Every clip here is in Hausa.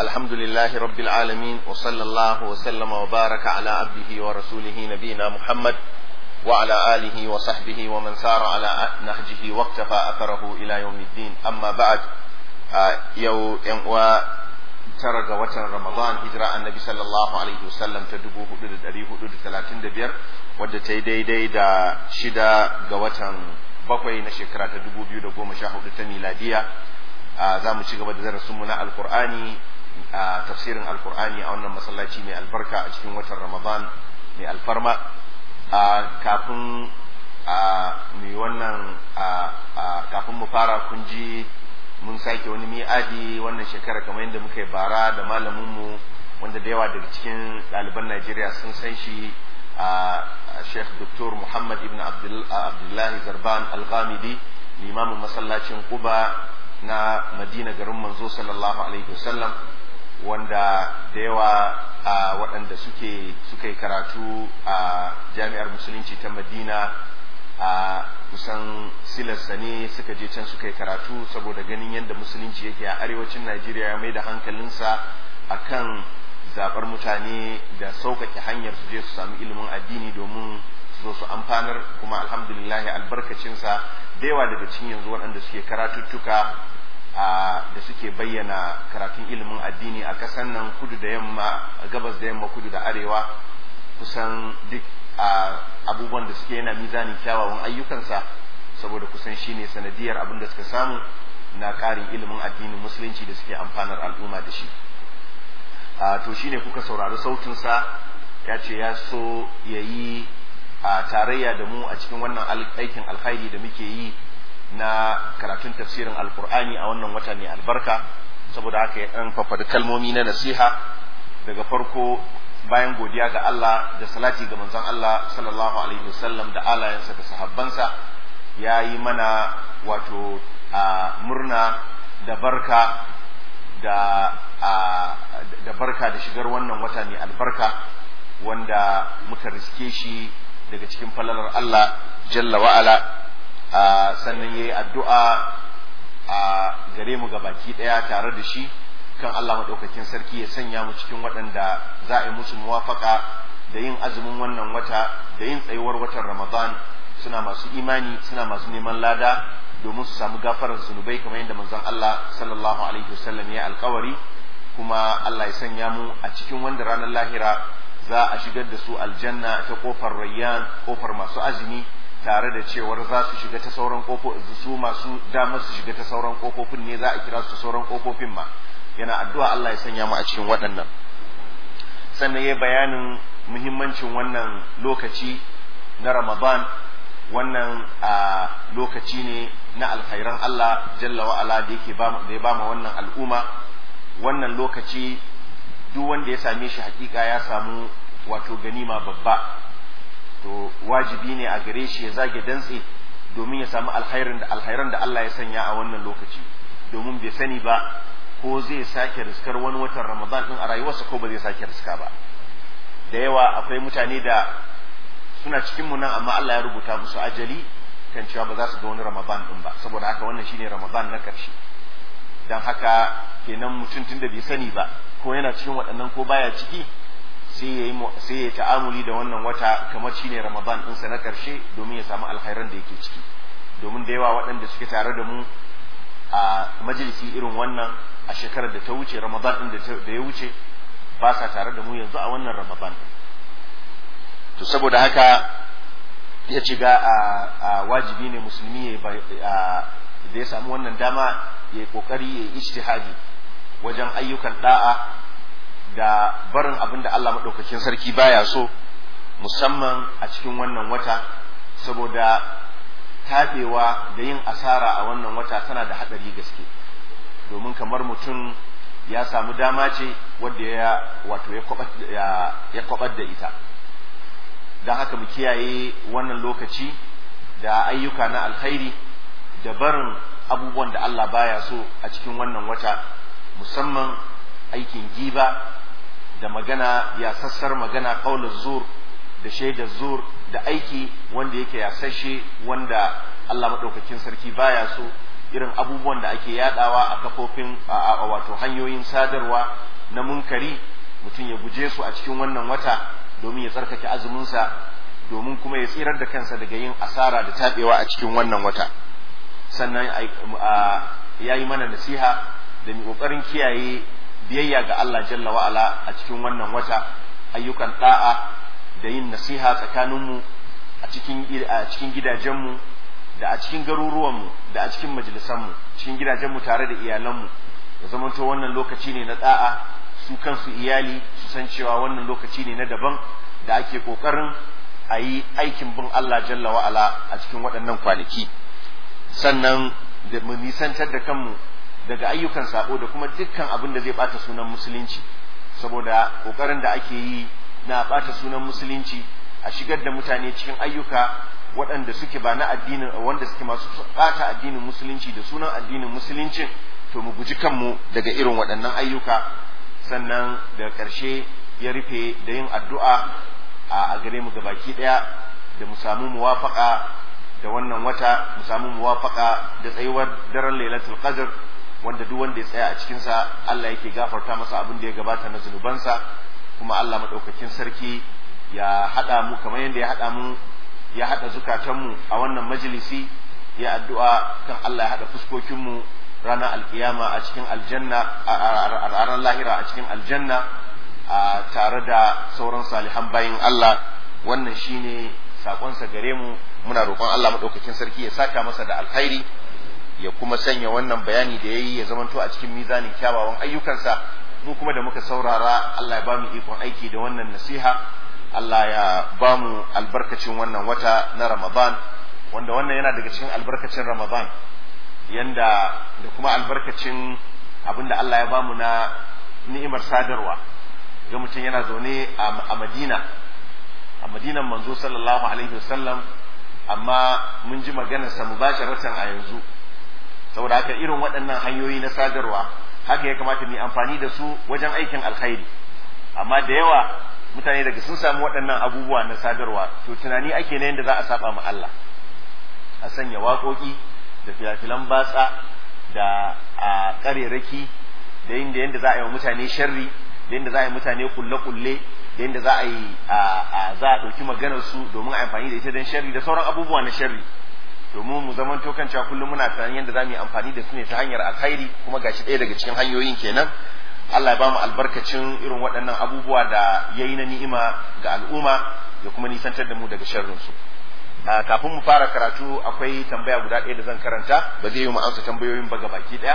الحمد لله رب العالمين وصلى الله وسلم وبارك على عبده ورسوله نبينا محمد وعلى آله وصحبه ومن سار على نهجه واقتفى أثره إلى يوم الدين أما بعد يو ينقوى tara ga watan Ramadan hijira annabi sallallahu alaihi wasallam ta dubu hudu da dari hudu da talatin da biyar wadda ta yi daidai da shida ga watan bakwai na shekara ta dubu biyu da goma sha hudu ta miladiya za mu ci gaba da darasinmu na alkur'ani a tafsirin alkur'ani a wannan masallaci mai albarka a cikin watan Ramadan mai alfarma kafin mai wannan kafin mu fara kun ji mun sake wani mi'adi wannan shekara kamar yadda muka yi bara da malaminmu wanda da yawa daga cikin ɗaliban Najeriya sun san shi a Sheikh Dr. Muhammad ibn Abdullahi Zarban Al-Ghamidi limamin masallacin Quba na Madina garin manzo sallallahu alaihi wasallam wanda da yawa waɗanda suke suka yi karatu a jami'ar musulunci ta Madina a kusan silarsa ne suka je can suka yi karatu saboda ganin yadda musulunci yake a arewacin najeriya ya mai da hankalinsa a kan zaɓar mutane da sauƙaƙe hanyar su je su sami ilimin addini domin su zo su amfanar kuma alhamdulillahi albarkacinsa da yawa daga cikin yanzu waɗanda suke karatuttuka da suke bayyana karatun ilimin addini a ƙasar nan kudu da yamma gabas da yamma kudu da arewa kusan duk a abubuwan da suke yana mizanin kyawawan ayyukansa saboda kusan shine sanadiyar abin da suka samu na ƙarin ilimin addinin musulunci da suke amfanar al'umma da shi to shine kuka saurari sautinsa ya ce ya so ya yi a tarayya da mu a cikin wannan aikin alkhairi da muke yi na karatun tafsirin alkur'ani a wannan wata mai albarka saboda haka ya ɗan fafada kalmomi na nasiha daga farko bayan godiya ga Allah da salati ga manzon Allah sallallahu alaihi wasallam da alayensa da sahabbansa ya yi mana wato a murna da barka da da barka da shigar wannan wata mai albarka wanda muka riske shi daga cikin falalar Allah jalla wa'ala sannan ya yi addu'a a gare mu baki ɗaya tare da shi kan Allah maɗaukakin sarki ya sanya mu cikin waɗanda za a yi musu muwafaka da yin azumin wannan wata da yin tsayuwar watan Ramadan suna masu imani suna masu neman lada domin su samu gafarar zunubai kamar yadda manzon Allah sallallahu alaihi wasallam ya alkawari kuma Allah ya sanya mu a cikin wanda ranar lahira za a shigar da su aljanna ta kofar rayyan kofar masu azumi tare da cewar za su shiga ta sauran kofofin su masu damar su shiga ta sauran kofofin ne za a kira su sauran kofofin ma yana addu'a Allah ya sanya mu a cikin waɗannan sannan ya bayanin muhimmancin wannan lokaci na Ramadan wannan a lokaci ne na alkhairan Allah jalla wa ala da yake da ya bama wannan al'umma wannan lokaci duk wanda ya same shi hakika ya samu wato ganima babba to wajibi ne a gare shi ya zage dantse domin ya samu alkhairin da alkhairan da Allah ya sanya a wannan lokaci domin bai sani ba ko zai sake riskar wani watan Ramadan din a rayuwarsa ko ba zai sake riska ba da yawa akwai mutane da suna cikin mu nan amma Allah ya rubuta musu ajali kan cewa ba za su ga wani Ramadan din ba saboda haka wannan shine Ramadan na karshe dan haka kenan mutum tunda bai sani ba ko yana cikin waɗannan ko baya ciki sai ya sai ya ta'amuli da wannan wata kamar shine Ramadan ɗinsa na karshe domin ya samu alkhairan da yake ciki domin da yawa waɗanda suke tare da mu a majalisi irin wannan a shekarar da ta wuce ramadan din da ya wuce ba sa tare da mu yanzu a wannan ramadan to saboda haka ya ci ga a wajibi ne musulmi da ya samu wannan dama ya kokari ya ijtihadi wajen ayyukan da'a da barin abin da Allah maɗaukakin sarki baya so musamman a cikin wannan wata saboda taɓewa da yin asara a wannan wata tana da haɗari gaske domin kamar mutum ya samu dama ce wadda ya wato ya kwabar da ita don haka mu kiyaye wannan lokaci da ayyuka na alkhairi da barin abubuwan da Allah baya so a cikin wannan wata musamman aikin giba da magana ya sassar magana kaular zur da shaidar zur da aiki wanda yake yasashe wanda Allah maɗaukakin sarki baya so irin abubuwan da ake yadawa a kafofin a wato hanyoyin sadarwa na munkari mutum ya guje su a cikin wannan wata domin ya tsarkake azuminsa domin kuma ya tsirar da kansa daga yin asara da tabewa a cikin wannan wata sannan ya yi mana nasiha da mu kokarin kiyaye biyayya ga Allah jalla wa'ala a cikin wannan wata ayyukan da'a da yin nasiha tsakaninmu a cikin a cikin gidajenmu da a cikin garuruwanmu da a cikin majalisanmu cikin gidajenmu tare da iyalanmu ya zamanto wannan lokaci ne na da'a su kansu iyali su san cewa wannan lokaci ne na daban da ake kokarin a yi aikin bin Allah jalla wa'ala a cikin waɗannan kwanaki sannan da mu nisantar da kanmu daga ayyukan sabo da kuma dukkan abin da zai bata sunan musulunci saboda kokarin da ake yi na bata sunan musulunci a shigar da mutane cikin ayyuka waɗanda suke ba na addinin wanda suke masu bata addinin musulunci da sunan addinin musulunci to mu guji kanmu daga irin waɗannan ayyuka sannan daga ƙarshe ya rufe da yin addu'a a gare mu gabaki ɗaya da mu samu muwafaka da wannan wata mu samu muwafaka da tsayuwar daren lailatul qadr wanda duk wanda ya tsaya a cikin sa Allah yake gafarta masa abin da ya gabata na zunubansa kuma Allah madaukakin sarki ya hada mu kamar yadda ya hada mu ya hada zukatanmu a wannan majalisi ya addu'a kan Allah ya hada fuskokin mu ranar alkiyama a cikin aljanna a ranar lahira a cikin aljanna a tare da sauran salihan bayin Allah wannan shine sakonsa gare mu muna roƙon Allah madaukakin sarki ya saka masa da alkhairi ya kuma sanya wannan bayani da yayi ya zamanto a cikin mizanin kyawawan ayyukansa mu kuma da muka saurara Allah ya bamu ikon aiki da wannan nasiha Allah ya bamu albarkacin wannan wata na Ramadan wanda wannan yana daga cikin albarkacin Ramadan yanda da kuma albarkacin abinda Allah ya bamu na ni'imar sadarwa ga mutum yana zaune a Madina a Madinan manzo sallallahu alaihi wasallam amma mun ji maganarsa mubasharatan a yanzu saboda haka irin waɗannan hanyoyi na sadarwa haka ya kamata mu yi amfani da su wajen aikin alkhairi amma da yawa mutane daga sun samu waɗannan abubuwa na sadarwa to tunani ake na yadda za a saba ma Allah a sanya waƙoƙi da filafilan batsa da a ƙarerake da yin da yadda za a yi wa mutane sharri da yadda za a yi mutane kulle-kulle da yadda za a yi za a ɗauki maganar su domin a amfani da ita don sharri da sauran abubuwa na sharri domin mu zaman tokan cewa kullum muna tunanin yadda za mu yi amfani da su ne ta hanyar alkhairi kuma gashi ɗaya daga cikin hanyoyin kenan Allah ya ba mu albarkacin irin waɗannan abubuwa da ya yi na ni'ima ga al'umma ya kuma nisantar da mu daga sharrin su kafin mu fara karatu akwai tambaya guda ɗaya da zan karanta ba zai yi mu amsa tambayoyin ba baki ɗaya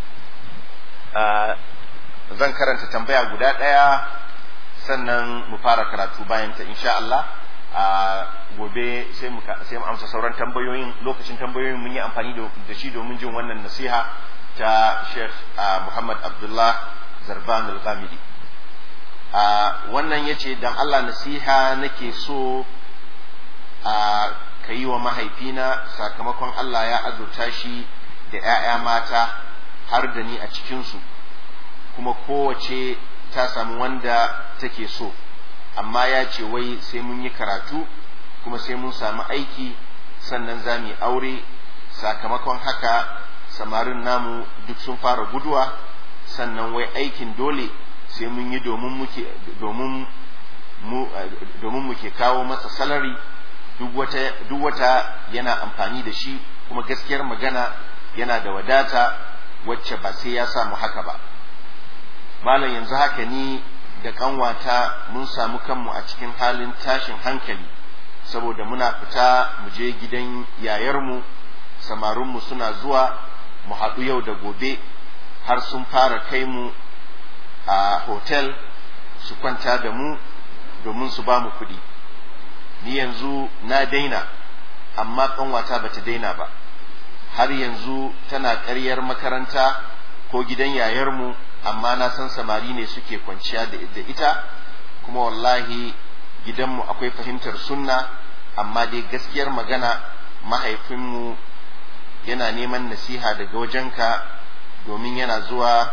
zan karanta tambaya guda ɗaya sannan mu fara karatu bayan ta insha Allah a gobe sai mu sai mu amsa sauran tambayoyin lokacin tambayoyin mun yi amfani da shi domin jin wannan nasiha ta Sheikh Muhammad Abdullah Zarban Al-Ghamidi a wannan yace dan Allah nasiha nake so a kayi wa mahaifina sakamakon Allah ya azurta shi da 'ya'ya mata har da ni a cikinsu kuma kowace ta samu wanda take so amma ya ce wai sai mun yi karatu kuma sai mun samu aiki sannan za mu yi aure sakamakon haka samarin namu duk sun fara guduwa sannan wai aikin dole sai mun yi domin muke domin mu domin muke kawo masa salari duk wata duk wata yana amfani da shi kuma gaskiyar magana yana da wadata wacce ba sai ya samu haka ba malam yanzu haka ni da kanwata mun samu kanmu a cikin halin tashin hankali saboda muna fita mu je gidan yayarmu samarinmu suna zuwa mu haɗu yau da gobe har sun fara kai mu a hotel su kwanta da mu domin su ba mu kuɗi ni yanzu na daina amma kanwata ba ta daina ba har yanzu tana ƙaryar makaranta ko gidan yayarmu amma na san samari ne suke kwanciya da ita kuma wallahi gidanmu akwai fahimtar sunna amma dai gaskiyar magana mahaifinmu yana neman nasiha daga wajenka domin yana zuwa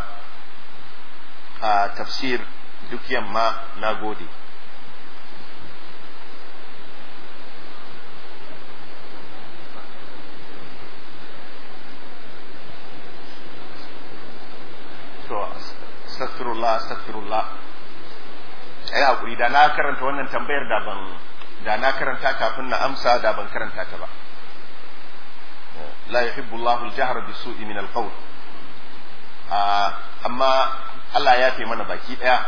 a tafsir duk yamma na gode astaghfirullah astaghfirullah ai hakuri da na karanta wannan tambayar da ban da na karanta kafin na amsa da ban karanta ta ba la yuhibbu Allahu al-jahra bisu'i min al-qawl amma Allah ya fi mana baki daya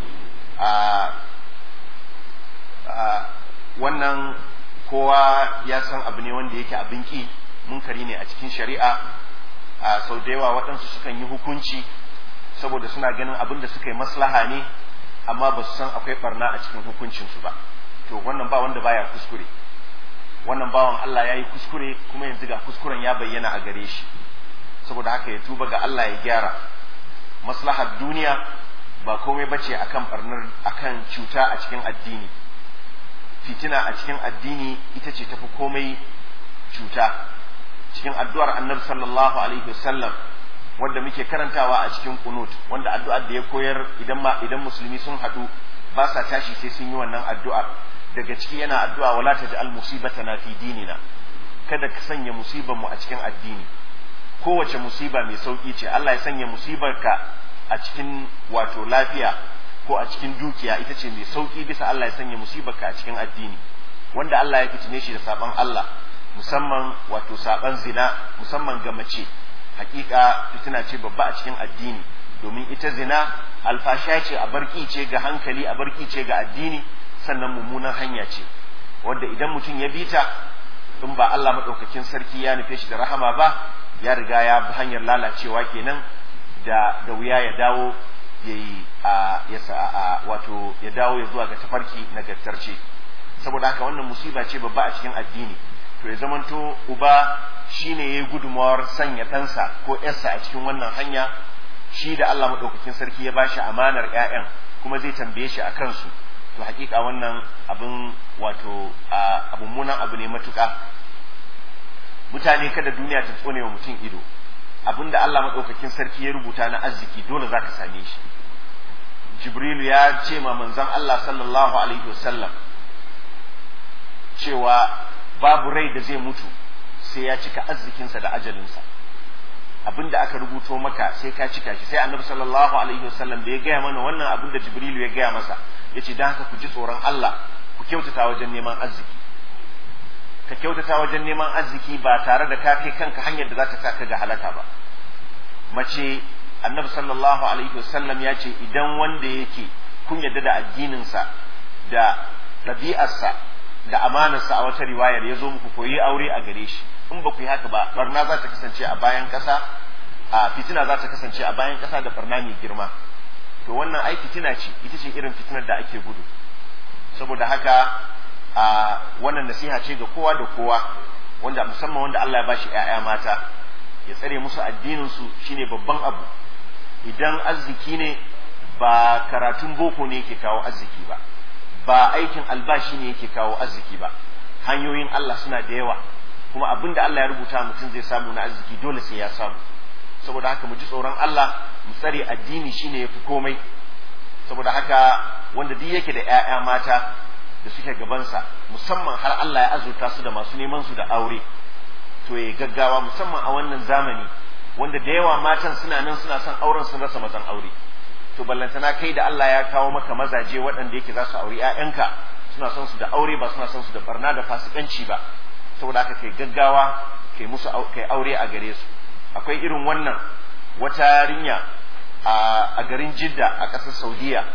wannan kowa ya san abu ne wanda yake abin ki munkari ne a cikin shari'a sau da yawa waɗansu sukan yi hukunci saboda suna ganin abin da suka yi maslaha ne amma ba su san akwai barna a cikin hukuncinsu ba to wannan ba wanda baya kuskure wannan bawan Allah ya yi kuskure kuma yanzu ga kuskuren ya bayyana a gare shi saboda haka ya tuba ga Allah ya gyara maslahar duniya ba komai bace akan barnar akan cuta a cikin addini fitina a cikin addini ita ce tafi komai cuta cikin addu'ar annabi sallallahu alaihi wasallam wanda muke karantawa a cikin kunut wanda addu'ar da ya koyar idan ma idan musulmi sun haɗu ba sa tashi sai sun yi wannan addu'ar daga ciki yana addu'a wala taj'al musibatana fi dinina kada ka sanya musibar mu a cikin addini kowace musiba mai sauki ce Allah ya sanya musibarka a cikin wato lafiya ko a cikin dukiya ita ce mai sauki bisa Allah ya sanya musibarka a cikin addini wanda Allah ya fitine shi da saban Allah musamman wato saban zina musamman ga mace hakika fitina ce babba a cikin addini domin ita zina alfasha ce a barki ce ga hankali a barki ce ga addini sannan mummunan hanya ce wanda idan mutum ya bita in ba Allah madaukakin sarki ya nufe shi da rahama ba ya riga ya bi hanyar lalacewa kenan da da wuya ya dawo yayi ya wato ya dawo ya zuwa ga tafarki nagartarce saboda haka wannan musiba ce babba a cikin addini to ya zamanto uba shine yayi gudumawar sanya ɗansa ko ƴarsa a cikin wannan hanya shi da Allah madaukakin sarki ya bashi amanar ƴaƴan kuma zai tambaye shi a kansu to hakika wannan abin wato abun munan abu ne matuƙa mutane kada duniya ta tsone wa mutum ido abinda Allah madaukakin sarki ya rubuta na arziki dole zaka same shi Jibrilu ya ce ma manzon Allah sallallahu alaihi wasallam cewa babu rai da zai mutu sai ya cika arzikinsa da ajalinsa abinda aka rubuto maka sai ka cika shi sai annabi sallallahu alaihi wasallam da ya gaya mana wannan abin da jibrilu ya gaya masa ya ce don haka ku ji tsoron Allah ku kyautata wajen neman arziki ka kyautata wajen neman arziki ba tare da ka kai kanka hanyar da za ta saka ga halaka ba mace annabi sallallahu alaihi wasallam ya ce idan wanda yake kun yarda da addininsa da ɗabi'arsa da amanarsa a wata riwayar ya zo muku koyi aure a gare shi in ba ku yi haka ba barna za ta kasance a bayan ƙasa a fitina za ta kasance a bayan ƙasa da barna mai girma to wannan ai fitina ce ita ce irin fitinar da ake gudu saboda haka a wannan nasiha ce ga kowa da kowa wanda musamman wanda Allah ya bashi ƴaƴa mata ya tsare musu addinin su shine babban abu idan arziki ne ba karatun boko ne yake kawo arziki ba ba aikin albashi ne yake kawo arziki ba hanyoyin Allah suna da yawa kuma abin da Allah ya rubuta mutum zai samu na arziki dole sai ya samu saboda haka mu ji tsoron Allah mu tsare addini shine yafi komai saboda haka wanda duk yake da ƴaƴa mata da suke gabansa musamman har Allah ya azurta su da masu neman su da aure to ya gaggawa musamman a wannan zamani wanda da yawa matan suna nan suna son auren sun rasa mazan aure to ballantana kai da Allah ya kawo maka mazaje waɗanda yake za su auri ƴaƴanka suna son su da aure ba suna son su da barna da fasikanci ba saboda haka kai gaggawa kai musu kai aure a gare su akwai irin wannan wata yarinya a garin Jidda a ƙasar Saudiya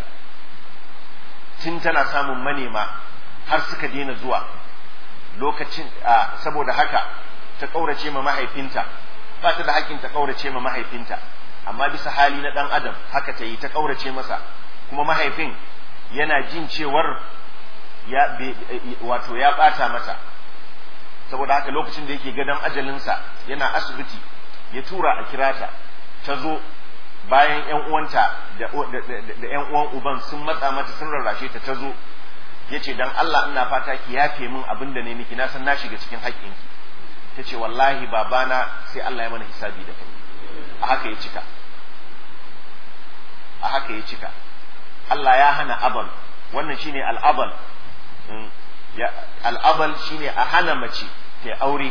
tun tana samun manema har suka daina zuwa lokacin saboda haka ta ƙaurace ma mahaifinta ba ta da hakkin ta ƙaurace ma mahaifinta amma bisa hali na ɗan adam haka ta yi ta ƙaurace masa kuma mahaifin yana jin cewar ya wato ya ɓata mata saboda haka lokacin da yake gadon ajalinsa yana asibiti ya tura a kirata ta zo bayan yan uwanta da yan uwan uban sun matsa mata sun rarrashe ta ta zo ya ce dan Allah ina fata ki yafe min abin da ne miki na san na shiga cikin haƙƙinki ta ce wallahi babana sai Allah ya mana hisabi da kai a haka ya cika a haka ya cika Allah ya hana abal wannan shine al'abal al'abal shine a hana mace ta aure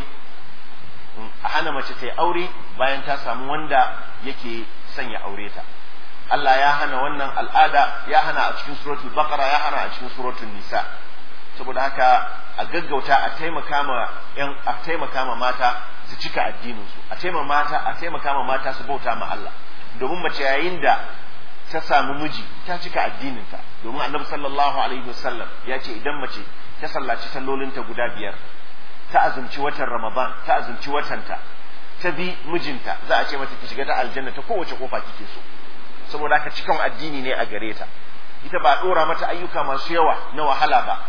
a hana mace ta aure bayan ta samu wanda yake son ya aure ta Allah ya hana wannan al'ada ya hana a cikin suratul baqara ya hana a cikin suratul nisa saboda haka a gaggauta a taimaka ma yan a taimaka ma mata su cika addinin su a taimaka mata a taimaka ma mata su bauta ma Allah domin mace yayin da ta samu miji ta cika addininta domin annabi sallallahu alaihi wasallam ya ce idan mace ta sallaci sallolinta guda biyar ta azumci watan ramadan ta azumci watanta ta bi mijinta za a ce mata ki shiga ta aljanna ta kowace kofa kike so saboda haka cikan addini ne a gare ta ita ba dora mata ayyuka masu yawa na wahala ba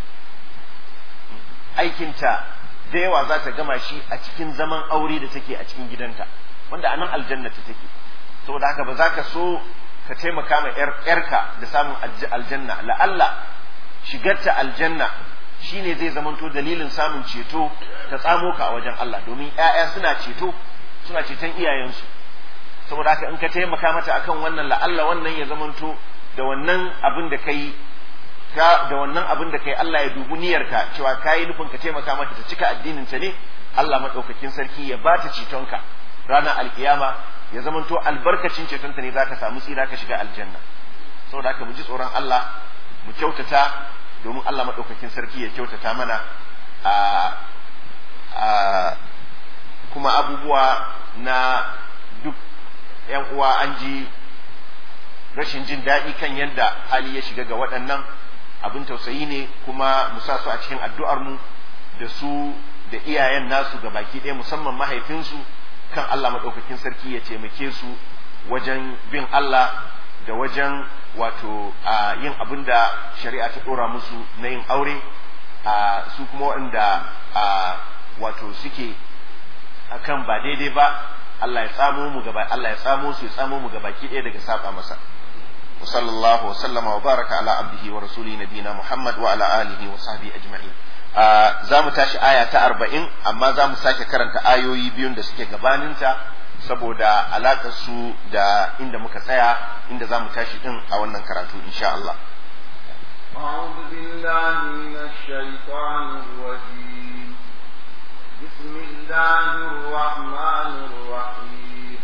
aikinta da yawa za ta gama shi a cikin zaman aure da take a cikin gidanta wanda a nan aljanna ta take saboda haka ba za ka so ka taimaka ma yarka da samun aljanna la'alla shigarta aljanna shine zai zamanto dalilin samun ceto ta tsamo ka a wajen Allah domin ƴaƴa suna ceto suna ceton iyayensu saboda haka in ka taimaka mata akan wannan la'alla wannan ya zamanto da wannan abin da kai ka da wannan abin da kai Allah ya dubi niyyarka cewa kayi nufin ka taimaka mata ta cika addinin ta ne Allah madaukakin sarki ya ba ta cetonka ranar alkiyama ya zamanto albarkacin cetonta ne zaka samu tsira ka shiga aljanna saboda haka mu ji tsoron Allah mu kyautata domin Allah madaukakin sarki ya kyautata mana a a kuma abubuwa na duk yan uwa an ji rashin jin daɗi kan yadda hali ya shiga ga waɗannan abin tausayi ne kuma mu sa su a cikin addu'ar mu da su da iyayen nasu ga baki ɗaya musamman mahaifinsu kan Allah maɗaukakin sarki ya taimake su wajen bin Allah da wajen wato a yin abin da shari'a ta ɗora musu na yin aure a su kuma waɗanda a wato suke akan ba daidai ba Allah ya tsamo mu gaba Allah ya tsamo su ya tsamo mu gabaki ɗaya daga saba masa wa sallallahu wa sallama wa baraka ala abdihi wa rasuli nabina Muhammad wa ala alihi wa sahbihi ajma'in za mu tashi aya ta arba'in amma za mu sake karanta ayoyi biyun da suke gabaninta saboda alaƙar su da inda muka tsaya inda za mu tashi din a wannan karatu insha Allah. أعوذ بالله من الشيطان الرجيم بسم الله الرحمن الرحيم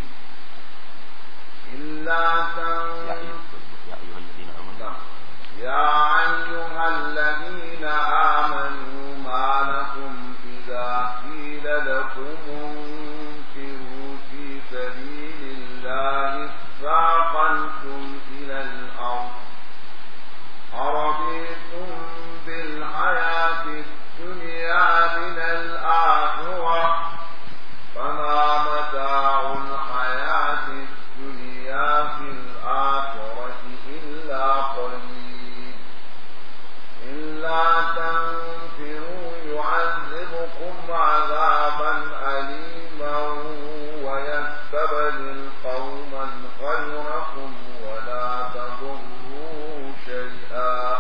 إلا يا أيها الذين آمنوا ما لكم إذا قيل لكم انفروا في سبيل الله اثاقلتم إلى الأرض أرضيتم بالحياة الدنيا من الآخرة فما متاع الحياة الدنيا في الآخرة إلا قليل إلا تنفروا يعذبكم عذابا أليما ويستبدل قوما غيركم ولا تضروه شيئا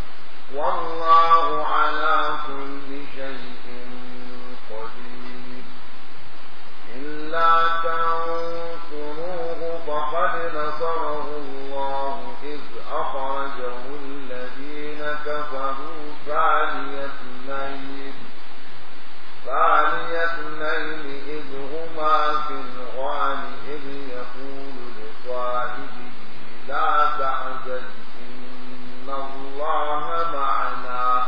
والله على كل شيء قدير إلا تنصروه فقد نصره الله إذ أخرجه الذين كفروا ثاني اثنين ثاني اثنين إذ هما في الغار إذ يقول لصاحبه لا تحزن إن الله معنا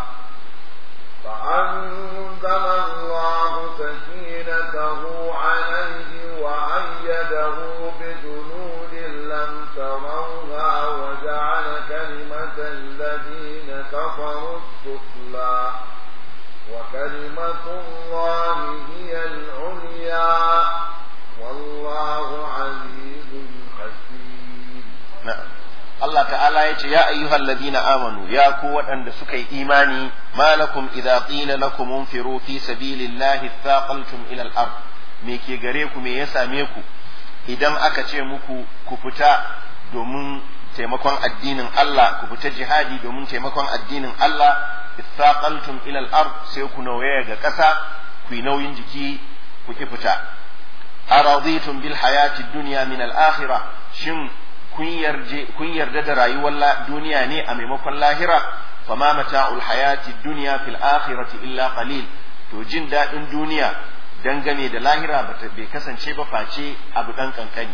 فأنزل الله سكينته عليه وأيده بجنود لم تروها وجعل كلمة الذين كفروا السفلى وكلمة الله هي العليا والله عزيز حكيم na'am Allah ta'ala ya ce ya ayyuhal ladina amanu ya ku waɗanda suka yi imani malakum idza qila lakum unfiru fi sabilillahi thaqaltum ila al-ard me ke gare ku me ya same ku idan aka ce muku ku fita domin taimakon addinin Allah ku fita jihadi domin taimakon addinin Allah thaqaltum ila al-ard sai ku nauye ga ƙasa ku yi nauyin jiki ku ki fita araditum bil hayati dunya min al-akhirah shin kun yarda da rayuwar duniya ne a maimakon lahira fama mata'ul hayati dunya fil akhirati illa qalil to jin daɗin duniya dangane da lahira bai kasance ba face abu ɗan kankani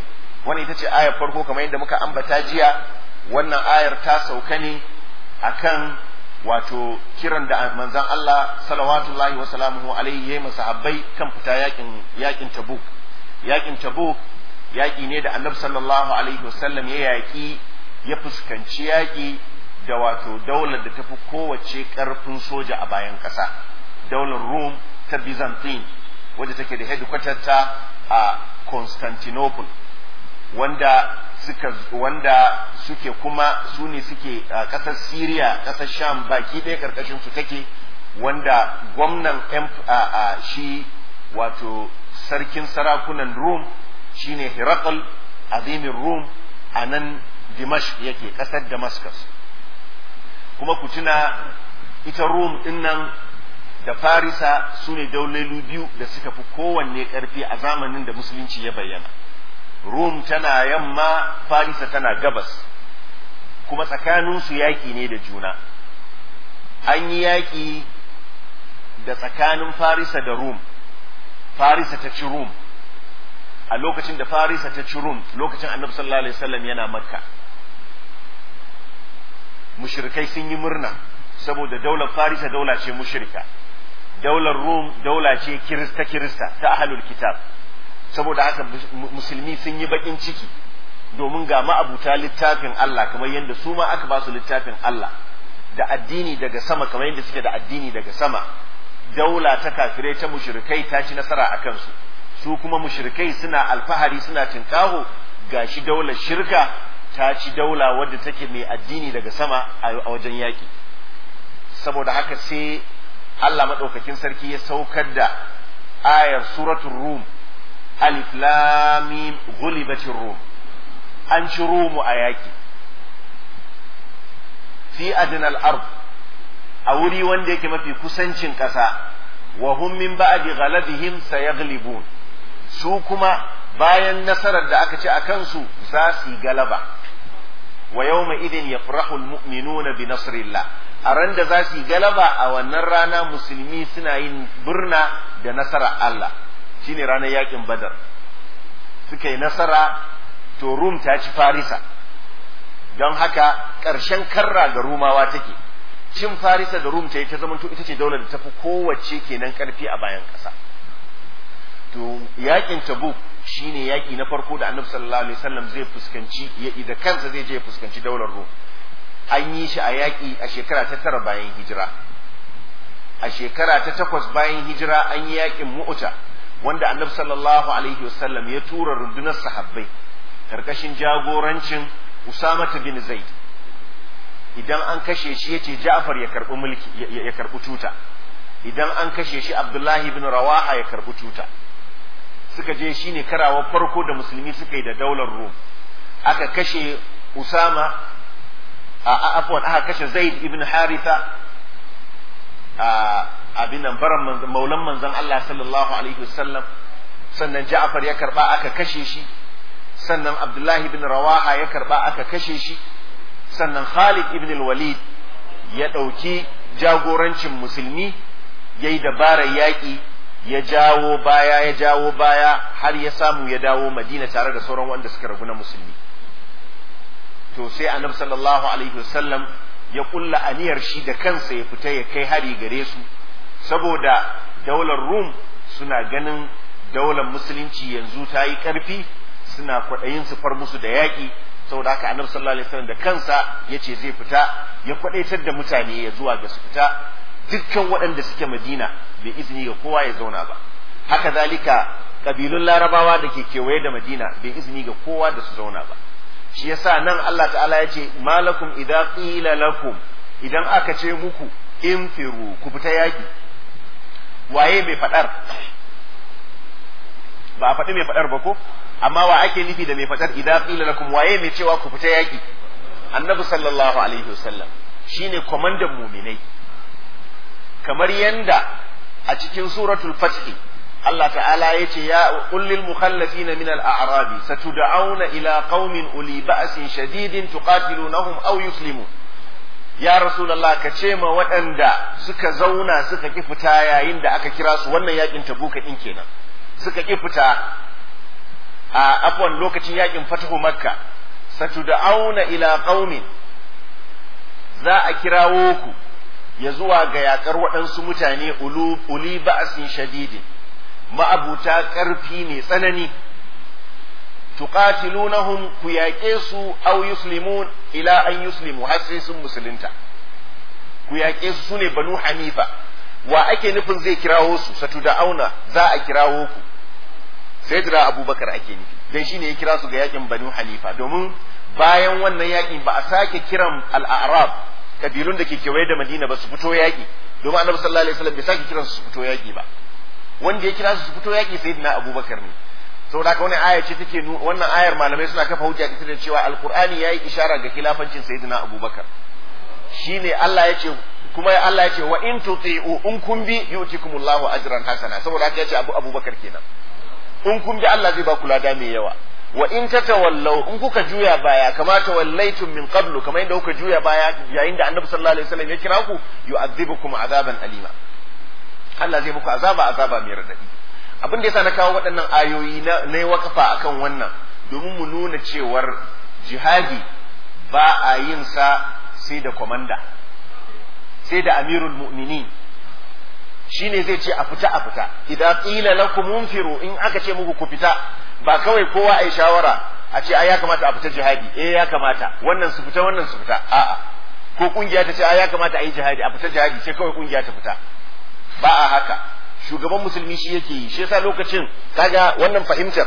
wannan ita ce ayar farko kamar yadda muka ambata jiya wannan ayar ta sauka ne akan wato kiran da manzon Allah salawatullahi wa salamuhu alaihi yayi masahabbai kan fita yakin yakin Tabuk yakin Tabuk yaki ne da Annabi sallallahu alaihi wasallam ya yaki ya fuskanci yaki da wato daular da tafi kowace karfin soja a bayan ƙasa daular Rome ta Byzantine wadda take da headquarter ta a Constantinople wanda suka wanda suke kuma su ne suke a ƙasar Syria ƙasar Sham baki ɗaya ƙarƙashin su take wanda gwamnan a shi wato sarkin sarakunan Rum shine Herakl azimin Rum a nan Dimashq yake ƙasar Damascus kuma ku tuna ita Rum ɗin nan da Farisa su ne daulelu biyu da suka fi kowanne ƙarfi a zamanin da musulunci ya bayyana Rum tana yamma Farisa tana gabas kuma tsakaninsu yaƙi ne da juna an yi yaƙi da tsakanin Farisa da Rum Farisa ta ci Rum a lokacin da Farisa ta ci Rum lokacin Annabi sallallahu alaihi wasallam yana Makka mushrikai sun yi murna saboda daular Farisa daula ce mushrika daular Rum daula ce kirista kirista ta ahlul kitab saboda haka musulmi sun yi bakin ciki domin ga ma'abuta littafin Allah kamar yadda su ma aka ba su littafin Allah da addini daga sama kamar yadda suke da addini daga sama daula ta kafirai ta mushrikai ta ci nasara a kansu su kuma mushrikai suna alfahari suna tinkaho gashi daular shirka ta ci daula wadda take mai addini daga sama a wajen yaki saboda haka sai Allah maɗaukakin sarki ya saukar da ayar suratul rum alif lam mim ghulibatir rum an ci rumu a yaki fi adnal ard a wuri wanda yake mafi kusancin ƙasa wa hum min ba'di ghalabihim sayaghlibun su kuma bayan nasarar da aka ci a kansu za su yi galaba wa yawma idin yafrahu almu'minuna bi nasrillah a ran da za su yi galaba a wannan rana musulmi suna yin birna da nasara Allah shine ranar yakin badar suka yi nasara to rum ta ci farisa don haka ƙarshen karra ga rumawa take cin farisa da rum ta yi ta zama ita ce daular da tafi kowace kenan karfi a bayan ƙasa to yakin tabuk shine yaki na farko da annabi sallallahu alaihi wasallam zai fuskanci ya da kansa zai je fuskanci daular rum an yi shi a yaki a shekara ta tara bayan hijira a shekara ta takwas bayan hijira an yi yakin mu'uta wanda annabi sallallahu alaihi wasallam ya tura rundunar sahabbai karkashin jagorancin Usama bin Zaid idan an kashe shi yace Ja'far ya karbi mulki ya karbi tuta idan an kashe shi Abdullahi bin Rawaha ya karbi tuta suka je shine karawa farko da musulmi suka yi da daular Rum aka kashe Usama a afwan aka kashe Zaid ibn Haritha a abin nan baran maulan manzon Allah sallallahu alaihi wasallam sannan Ja'far ya karba aka kashe shi sannan Abdullahi ibn Rawaha ya karba aka kashe shi sannan Khalid ibn al-Walid ya ɗauki jagorancin musulmi ya yi dabarar yaƙi ya jawo baya ya jawo baya har ya samu ya dawo Madina tare da sauran wanda suka ragu na musulmi to sai annabi sallallahu alaihi wasallam ya kulla aniyar shi da kansa ya fita ya kai hari gare su saboda daular Rum suna ganin daular musulunci yanzu ta yi ƙarfi suna kwaɗayin su far musu da yaƙi saboda haka annabi sallallahu alaihi wasallam da kansa yace zai fita ya kwadaitar da mutane ya zuwa ga su fita dukkan waɗanda suke Madina bai izini ga kowa ya zauna ba haka zalika kabilun Larabawa da ke kewaye da Madina bai izini ga kowa da su zauna ba shi yasa nan Allah ta'ala ya ce malakum idza qila lakum idan aka ce muku infiru ku fita yaki waye mai fadar ba a faɗi mai fadar ba ko amma wa ake nufi da mai fadar idan qila lakum waye mai cewa ku fita yaki annabi sallallahu alaihi wasallam shine komandan muminai kamar yanda a cikin suratul fath Allah ta'ala yace ya qul lil mukhallafin min al a'rab satud'auna ila qaumin uli ba'sin shadidin tuqatilunahum aw yuslimun ya rasulullah ka ce ma waɗanda suka zauna suka ki fita yayin da aka kira su wannan yakin tabuka din kenan suka ki fita a afwan lokacin yakin fatahu makka satud'auna ila qaumin za a kirawo ku ya zuwa ga yakar waɗansu mutane uli ba'sin shadidin ma'abuta ƙarfi ne tsanani tuqatilunahum ku yaƙe su aw yuslimun ila an yuslimu har sai sun musulunta ku yaƙe su sune banu hanifa wa ake nufin zai kirawo su satu da auna za a kirawo ku sai jira abubakar ake nufi dan shine ya kira su ga yakin banu hanifa domin bayan wannan yakin ba a sake kiran al-a'rab kabilun da ke kewaye da madina ba su fito yaƙi domin annabi sallallahu alaihi wasallam bai sake kiran su su fito yaƙi ba wanda ya kira su su fito yaƙi sayyidina abubakar ne saboda haka wannan aya ce take wannan ayar malamai suna kafa hujja ita da cewa alqur'ani yayi ishara ga khilafancin sayyidina abubakar shine Allah ya ce kuma Allah ya ce wa in tuti'u in kun bi yu'tikumullahu ajran hasana saboda haka ya ce abu abubakar kenan in kun bi Allah zai ba ku lada mai yawa wa in tatawallaw in kuka juya baya kama tawallaytum min qablu kamar yadda kuka juya baya yayin da annabi sallallahu alaihi wasallam ya kira ku yu'adhibukum azaban alima Allah zai muku azaba azaba mai radadi abin da yasa na kawo waɗannan ayoyi na na wakafa akan wannan domin mu nuna cewar jihadi ba a yin sa sai da komanda sai da amirul mu'minin shine zai ce a fita a fita idan qila lakum munfiru in aka ce muku ku fita ba kawai kowa ai shawara a ce ai ya kamata a fita jihadi eh ya kamata wannan su fita wannan su fita a'a ko kungiya ta ce ai ya kamata a yi jihadi a fita jihadi sai kawai kungiya ta fita ba a haka shugaban musulmi shi yake yi shi yasa lokacin kaga wannan fahimtar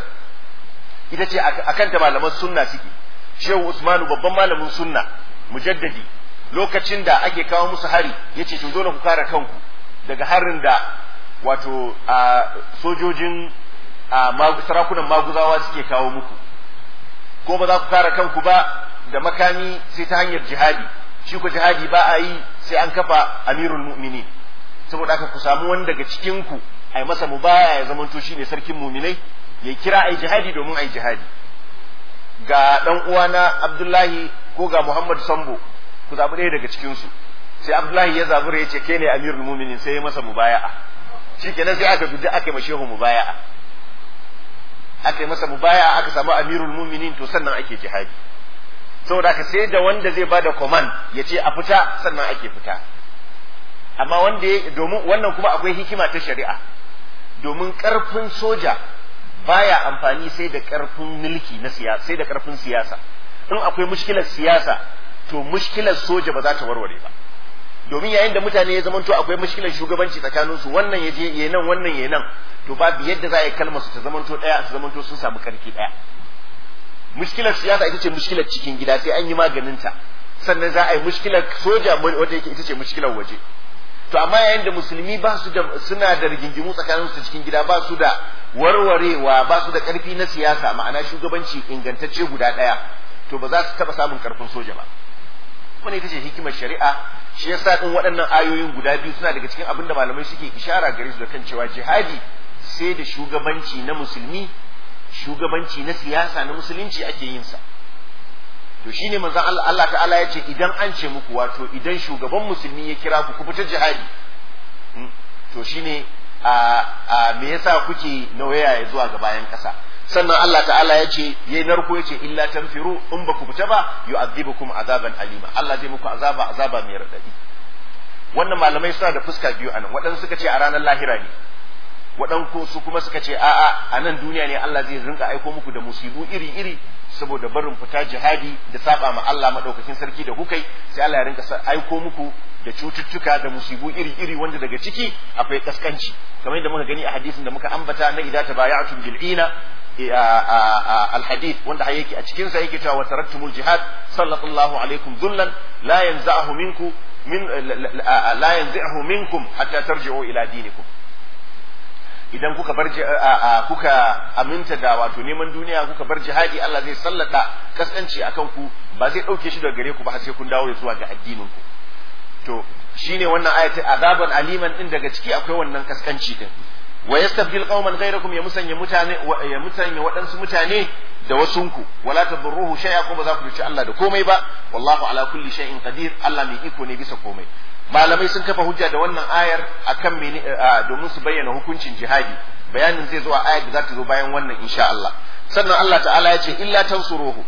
ita ce akan ta malaman sunna suke shehu usmanu babban malamin sunna mujaddadi lokacin da ake kawo musu hari yace to dole ku kare kanku daga harin da wato a sojojin a sarakunan maguzawa suke kawo muku ko ba za ku kare kanku ba da makami sai ta hanyar jihadi shi ku jihadi ba a yi sai an kafa amirul mu'minin saboda haka ku samu wani daga cikin ku ai masa mubaya ya zamanto shine sarkin mu'minai ya kira ai jihadi domin ai jihadi ga dan uwana Abdullahi ko ga Muhammad Sambo ku zabi ɗaya daga cikin su sai Abdullahi ya zabura ya ce ke ne amirul mu'minin sai ya masa mubaya'a shikenan sai aka guji aka yi mashehu mubaya'a aka yi masa mubaya'a aka samu amirul mu'minin to sannan ake jihadi saboda haka sai da wanda zai bada command ya ce a fita sannan ake fita amma wanda ya domin wannan kuma akwai hikima ta shari'a domin karfin soja baya amfani sai da karfin mulki na siyasa sai da karfin siyasa in akwai mushkilar siyasa to mushkilar soja ba za ta warware ba domin yayin da mutane ya zamanto akwai mushkilar shugabanci tsakanin su wannan ya je ya nan wannan ya nan to babu yadda za a yi kalmar su ta zamanto daya su zamanto sun samu karfi daya mushkilar siyasa ita ce mushkilar cikin gida sai an yi maganinta sannan za a yi mushkilar soja wanda yake ita ce mushkilar waje to amma yayin da musulmi ba su da suna da rigingimu tsakanin su cikin gida ba su da warwarewa ba su da karfi na siyasa ma'ana shugabanci ingantacce guda daya to ba za su taba samun karfin soja ba wannan ita ce hikimar shari'a shi yasa din waɗannan ayoyin guda biyu suna daga cikin abin da malamai suke ishara gare su da kan cewa jihadi sai da shugabanci na musulmi shugabanci na siyasa na musulunci ake yin sa to shine manzon Allah Allah ta'ala ya ce idan an ce muku wato idan shugaban musulmi ya kira ku ku fita jihadi to shine a a me yasa kuke nawaya zuwa ga bayan kasa sannan Allah ta'ala ya ce yayi narko ya ce illa tanfiru in ba ku fita ba yu'adhibukum azaban alima Allah zai muku azaba azaba mai radadi wannan malamai suna da fuska biyu anan waɗansu suka ce a ranar lahira ne waɗanku su kuma suka ce a'a a nan duniya ne Allah zai rinka aiko muku da musibu iri-iri saboda barin fita jihadi da saba ma Allah madaukakin sarki da kukai sai Allah ya rinka aiko muku da cututtuka da musibu iri-iri wanda daga ciki akwai kaskanci kamar yadda muka gani a hadisin da muka ambata na idza tabaya'tum bil'ina الحديث wanda yake a cikin sa yake cewa wa taraktumul jihad sallallahu alaikum dhullan la yanza'uhu minkum min la yanza'uhu minkum hatta tarji'u ila dinikum idan kuka bar kuka aminta da wato neman duniya kuka bar jihadi Allah zai sallata kaskanci akan ku ba zai dauke shi daga gare ku ba har sai kun dawo zuwa ga addinin ku to shine wannan ayati azaban aliman din daga ciki akwai wannan kaskanci din wa yastabdil qauman ghayrakum ya musanya mutane ya musanya waɗansu mutane da wasunku wala tadurruhu shay'a ko ba za ku ci Allah da komai ba wallahu ala kulli shay'in qadir Allah mai iko ne bisa komai malamai sun kafa hujja da wannan ayar akan mene domin su bayyana hukuncin jihadi bayanin zai zo a ayat da za ta zo bayan wannan insha Allah sannan Allah ta'ala ya ce illa tansuruhu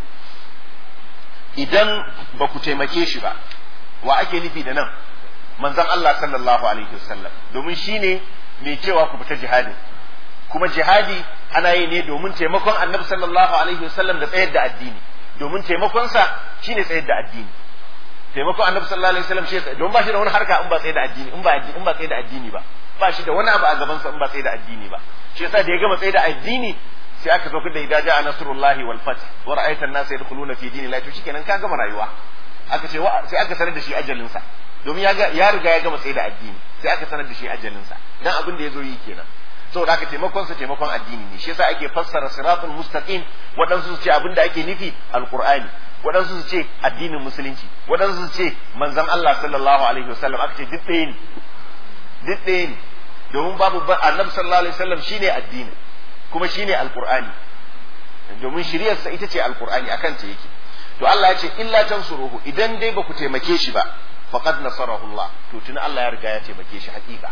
idan ba ku taimake shi ba wa ake nufi da nan manzon Allah sallallahu alaihi wasallam domin shine mai cewa ku fita jihadi kuma jihadi ana yi ne domin taimakon annabi sallallahu alaihi wasallam da tsayar da addini domin taimakonsa shine tsayar da addini taimakon annabi sallallahu alaihi wasallam shi don ba shi da wani harka in ba tsayar da addini in ba in ba tsayar da addini ba ba shi da wani abu a gaban sa in ba tsayar da addini ba shi yasa da ya gama tsayar da addini sai aka zo da idaja a nasrullahi wal fath wa ra'aita an-nasa yadkhuluna fi dinillahi to shikenan ka gama rayuwa aka ce sai aka sanar da shi ajalin sa domin ya ya riga ya gama tsayar da addini sai aka sanar da shi ajalin sa dan abin da ya zo yi kenan saboda haka taimakon sa taimakon addini ne shi yasa ake fassara siratul mustaqim waɗansu su ce abin da ake nufi alqur'ani waɗansu su ce addinin musulunci waɗansu su ce manzon Allah sallallahu alaihi wasallam aka ce duk ɗaya ne duk ɗaya ne domin babu annabi sallallahu alaihi wasallam shine addini kuma shine alqur'ani domin shiriyarsa ita ce alqur'ani akan ta yake to Allah ya ce illa tansuruhu idan dai ba ku taimake shi ba faqad nasarahu Allah to tuni Allah ya riga ya taimake shi hakika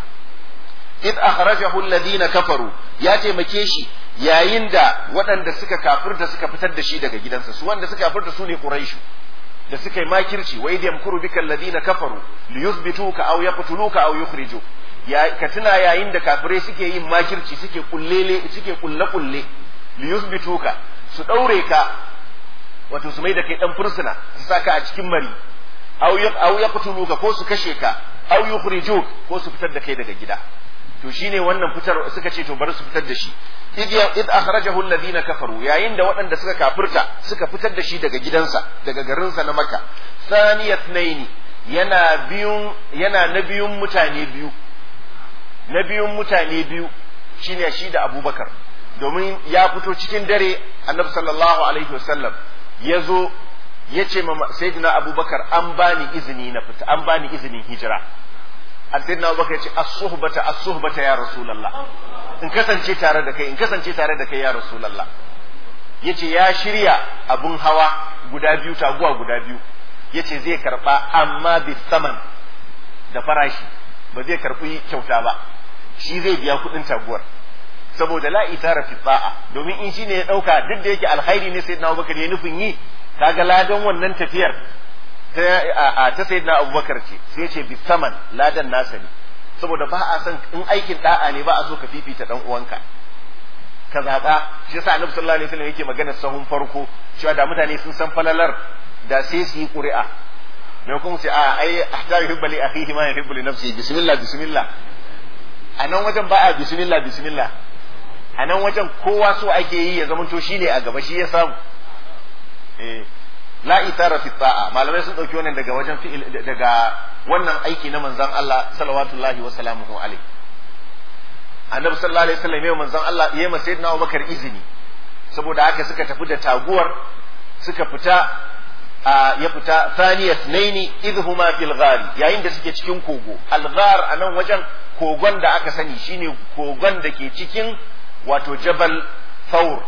id akhrajahu alladhina kafaru ya taimake shi yayin da waɗanda suka kafirta suka fitar da shi daga gidansa su wanda suka kafirta su ne quraishu da suka yi makirci wa idh yamkuru bika alladhina kafaru liyuthbituka aw yaqtuluka aw yukhrijuk ya ka tuna yayin da kafirai suke yin makirci suke kullele suke kulle kulle liyuthbituka su daure ka wato su mai da kai dan fursuna su saka a cikin mari aw yaqtuluka ko su kashe ka aw yukhrijuk ko su fitar da kai daga gida to shine wannan fitar suka ce to bari su fitar da shi id akhrajahu alladhina kafaru yayin da waɗanda suka kafirta suka fitar da shi daga gidansa daga garinsa na Makka thaniyat naini yana biyun yana na biyun mutane biyu na biyun mutane biyu shine shi da Abubakar domin ya fito cikin dare Annabi sallallahu alaihi wasallam ya zo ya ce ma sayyidina Abubakar an bani izini na fita an bani izinin hijira sayyidina Abubakar ya ce as-suhbata as-suhbata ya rasulullah in kasance tare da kai in kasance tare da kai ya rasulullah yace ya shirya abun hawa guda biyu taguwa guda biyu yace zai karba amma bi saman da farashi ba zai karbi kyauta ba shi zai biya kudin taguwar saboda la itara fi ta'a domin in shine ya dauka duk da yake alkhairi ne sayyidina Abubakar ya nufin yi kaga ladan wannan tafiyar ta ta sayyidina Abubakar ce sai ya ce bi saman ladan nasa ne saboda ba a san in aikin da'a ne ba a so ka fifita dan uwanka ka zaɓa shi yasa annabi sallallahu alaihi wasallam yake magana sahun farko cewa da mutane sun san falalar da sai su yi ƙuri'a me kuma sai a ai ahta yuhibbu li akhihi ma yuhibbu li nafsihi bismillah bismillah a nan wajen ba a bismillah bismillah a nan wajen kowa so ake yi ya zamanto shine a gaba shi ya samu eh la itara fi ta'a malamai sun dauki wannan daga wajen fi'il daga wannan aiki na manzon Allah sallallahu wa salamuhu alaihi annabi sallallahu alaihi wasallam ya manzon Allah ya masa sayyidina Abubakar izini saboda haka suka tafi da taguwar suka fita ya fita thaniyat naini idhuma fil ghar yayin da suke cikin kogo al ghar anan wajen kogon da aka sani shine kogon da ke cikin wato jabal thawr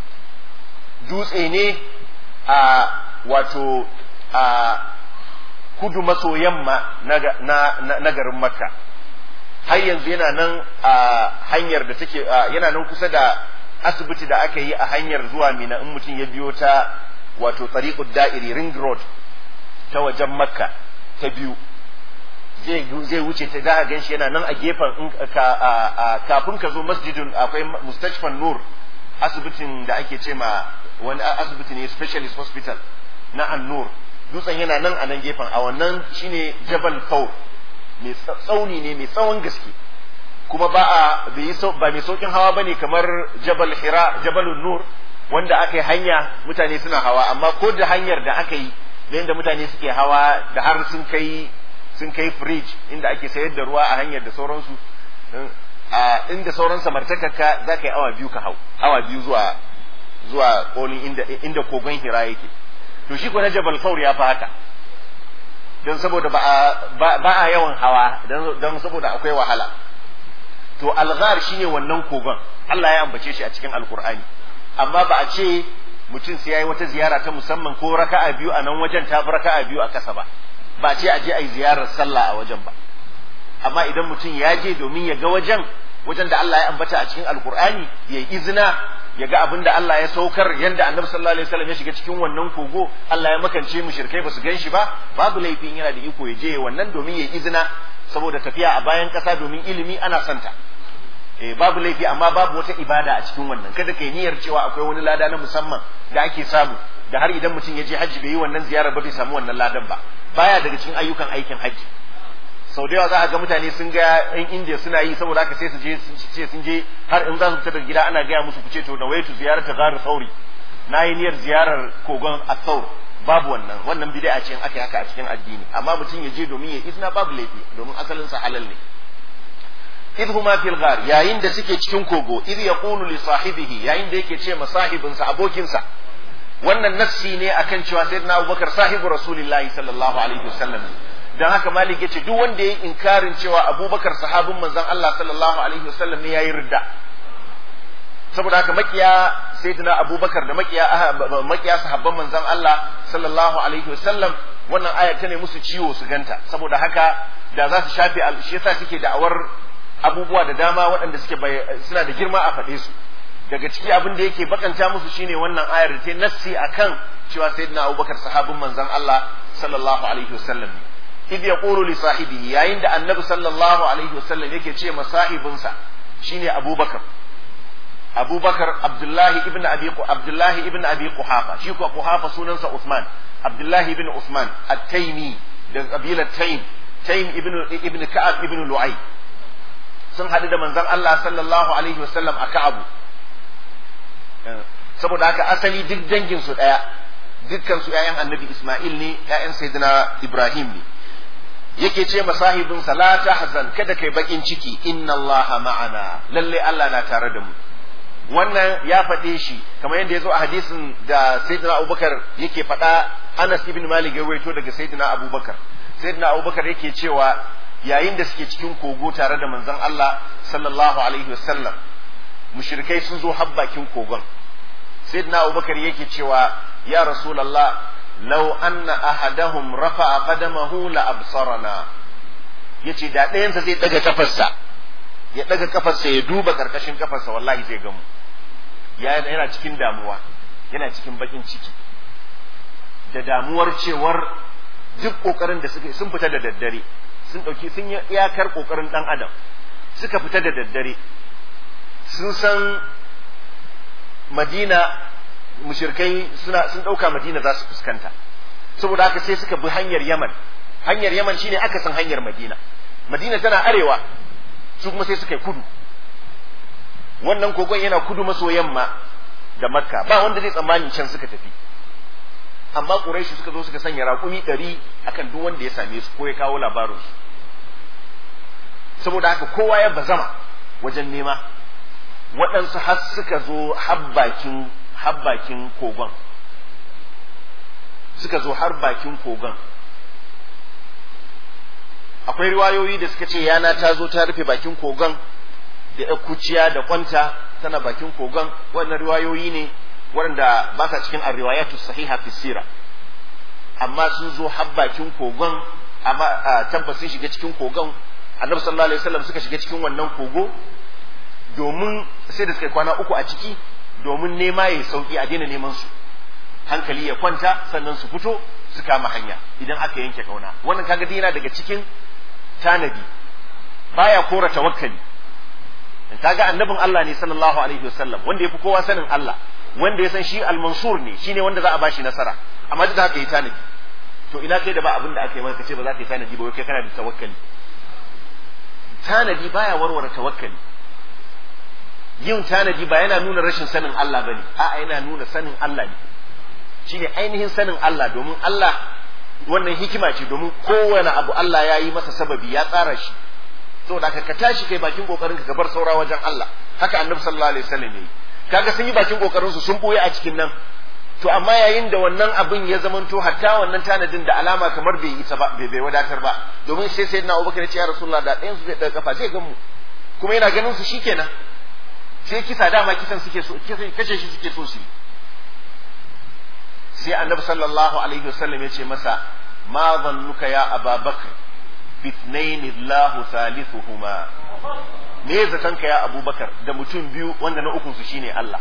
dutse ne a wato a kudu maso yamma na garin makka har yanzu yana nan a hanyar da take yana nan kusa da asibiti da aka yi a hanyar zuwa mina in mutum ya biyo ta wato tariqud da'iri ring road ta wajen makka ta biyu zai wuce ta da gan shi yana nan a gefen kafin ka zo masjidin akwai mustashfan nur asibitin da ake ce ma wani asibiti ne specialist hospital na annur dutsen yana nan a nan gefen a wannan shine jabal faur mai tsauni ne mai tsawon gaske kuma ba a ba mai saukin hawa bane kamar jabal hira jabalun nur wanda aka yi hanya mutane suna hawa amma ko da hanyar da aka yi da yadda mutane suke hawa da har sun kai sun kai fridge inda ake sayar da ruwa a hanyar da sauransu a inda sauran samartakarka za ka yi awa biyu ka hau awa biyu zuwa zuwa kolin inda inda kogon hira yake to shi ko na jabal faur ya fi haka don saboda ba a ba a yawan hawa don saboda akwai wahala to alghar shine wannan kogon Allah ya ambace shi a cikin alkur'ani amma ba a ce mutum sai yayi wata ziyara ta musamman ko raka'a biyu a nan wajen ta fi raka'a biyu a kasa ba ba a ce a je a yi ziyarar sallah a wajen ba amma idan mutum ya je domin ya ga wajen wajen da Allah ya ambata a cikin alkur'ani ya yi izina ya ga abin da Allah ya saukar yanda annabi sallallahu alaihi wasallam ya shiga cikin wannan kogo Allah ya makance mushrikai basu gan shi ba babu laifin yana da iko ya je wannan domin ya yi izina saboda tafiya a bayan kasa domin ilimi ana santa eh babu laifi amma babu wata ibada a cikin wannan kada kai niyyar cewa akwai wani lada na musamman da ake samu da har idan mutum ya je hajji bai yi wannan ziyarar ba bai samu wannan ladan ba baya daga cikin ayyukan aikin hajji sau da yawa za a ga mutane sun ga yan indiya suna yi saboda haka sai su je ce sun je har in za su fita daga gida ana gaya musu kuce to da waitu ziyarar ta garu sauri na yi niyyar ziyarar kogon asaur babu wannan wannan bid'a ce in aka yi haka a cikin addini amma mutum ya je domin ya izina babu laifi domin asalin sa halal ne idh huma fil ghar yayin da suke cikin kogo idh yaqulu li sahibihi yayin da yake ce ma sahibinsa abokinsa wannan nassi ne akan cewa sayyidina Abubakar sahibu Rasulullahi sallallahu alaihi wasallam dan haka Malik yace duk wanda yayi inkarin cewa Abubakar sahabin manzon Allah sallallahu alaihi wasallam ne yayi ridda saboda haka makiya sayyidina Abubakar da makiya makiya sahabban manzon Allah sallallahu alaihi wasallam wannan aya ta ne musu ciwo su ganta saboda haka da za su shafe shi yasa suke da'awar abubuwa da dama waɗanda suke suna da girma a faɗe su daga ciki abin da yake bakanta musu shine wannan ayar da ta nassi akan cewa sayyidina Abubakar sahabin manzon Allah sallallahu alaihi wasallam idh yaqulu li sahibihi yayin da annabi sallallahu alaihi wasallam yake ce ma sahibinsa shine Abubakar Abubakar Abdullahi ibn Abi Abdullahi ibn Abi Quhafa shi ko Quhafa sunansa Uthman Abdullahi ibn Uthman At-Taymi da kabilar Taym Taym ibn ibn Ka'ab ibn Lu'ay sun haɗu da manzon Allah sallallahu alaihi wasallam a Ka'abu saboda haka asali duk dangin su daya dukkan su ƴaƴan annabi Isma'il ne ƴaƴan sayyidina Ibrahim ne yake ce masahibin sa la tahzan kada kai bakin ciki inna Allah ma'ana lalle Allah na tare da mu wannan ya faɗe shi kamar yadda ya zo a hadisin da sayyidina Abubakar yake faɗa Anas ibn Malik ya rawaito daga sayyidina Abubakar sayyidina Abubakar yake cewa yayin da suke cikin kogo tare da manzon Allah sallallahu alaihi wasallam mushrikai sun zo har bakin kogon sayyidina abubakar yake cewa ya rasulullah law anna ahadahum rafa'a qadamahu la absarana yace da ɗayansa zai daga kafarsa ya daga kafarsa ya duba karkashin kafarsa wallahi zai gamu yana cikin damuwa yana cikin bakin ciki da damuwar cewar duk kokarin da suka sun fita da daddare sun dauki sun yi iyakar kokarin dan adam suka fita da daddare sun san madina mushirkai suna sun dauka madina za su fuskanta saboda haka sai suka bi hanyar yaman hanyar yaman shine aka san hanyar madina madina tana arewa su kuma sai suka yi kudu wannan kogon yana kudu maso yamma da makka ba wanda zai tsammani can suka tafi amma quraishi suka zo suka sanya raƙumi ɗari akan duk wanda ya same su ko ya kawo labarinsu saboda haka kowa ya bazama wajen nema waɗansu har suka zo habbakin habbakin kogon suka zo har bakin kogon akwai riwayoyi da suka ce yana ta zo ta rufe bakin kogon da ya kuciya da kwanta tana bakin kogon wannan riwayoyi ne waɗanda ba sa cikin arriwayatu sahiha fi sira amma sun zo har bakin kogon amma tabbas sun shiga cikin kogon annabi sallallahu alaihi wasallam suka shiga cikin wannan kogo domin sai da suka kwana uku a ciki domin nema ya sauki a daina neman su hankali ya kwanta sannan su fito su kama hanya idan aka yanke kauna wannan kaga yana daga cikin tanadi baya kora tawakkali kaga annabin Allah ne sallallahu alaihi wasallam wanda yafi kowa sanin Allah wanda ya san shi al-mansur ne shine wanda za a bashi nasara amma duk da haka yi tanadi to ina kai da ba abin da aka yi maka ce ba za ka yi tanadi ba kai kana da tawakkali tanadi baya warware tawakkali yin tanadi ba yana nuna rashin sanin Allah bane a'a yana nuna sanin Allah ne shine ainihin sanin Allah domin Allah wannan hikima ce domin kowane abu Allah ya yi masa sababi ya tsara shi saboda haka ka tashi kai bakin kokarin ka bar saura wajen Allah haka annabi sallallahu alaihi wasallam yayi kaga sun yi bakin kokarin su sun boye a cikin nan to amma yayin da wannan abin ya zamanto hatta wannan tanadin da alama kamar bai yi ba bai bai wadatar ba domin sai sayyidina Abubakar ya ce ya Rasulullah da ɗayan su zai daga kafa zai gan mu kuma yana ganin su shikenan sai kisa dama kisan suke so kashe shi suke so su sai annabi sallallahu alaihi wasallam ya ce masa ma zannuka ya ababakar bithnayn Allahu thalithuhuma me zaton ka ya abubakar da mutum biyu wanda na ukun su shine Allah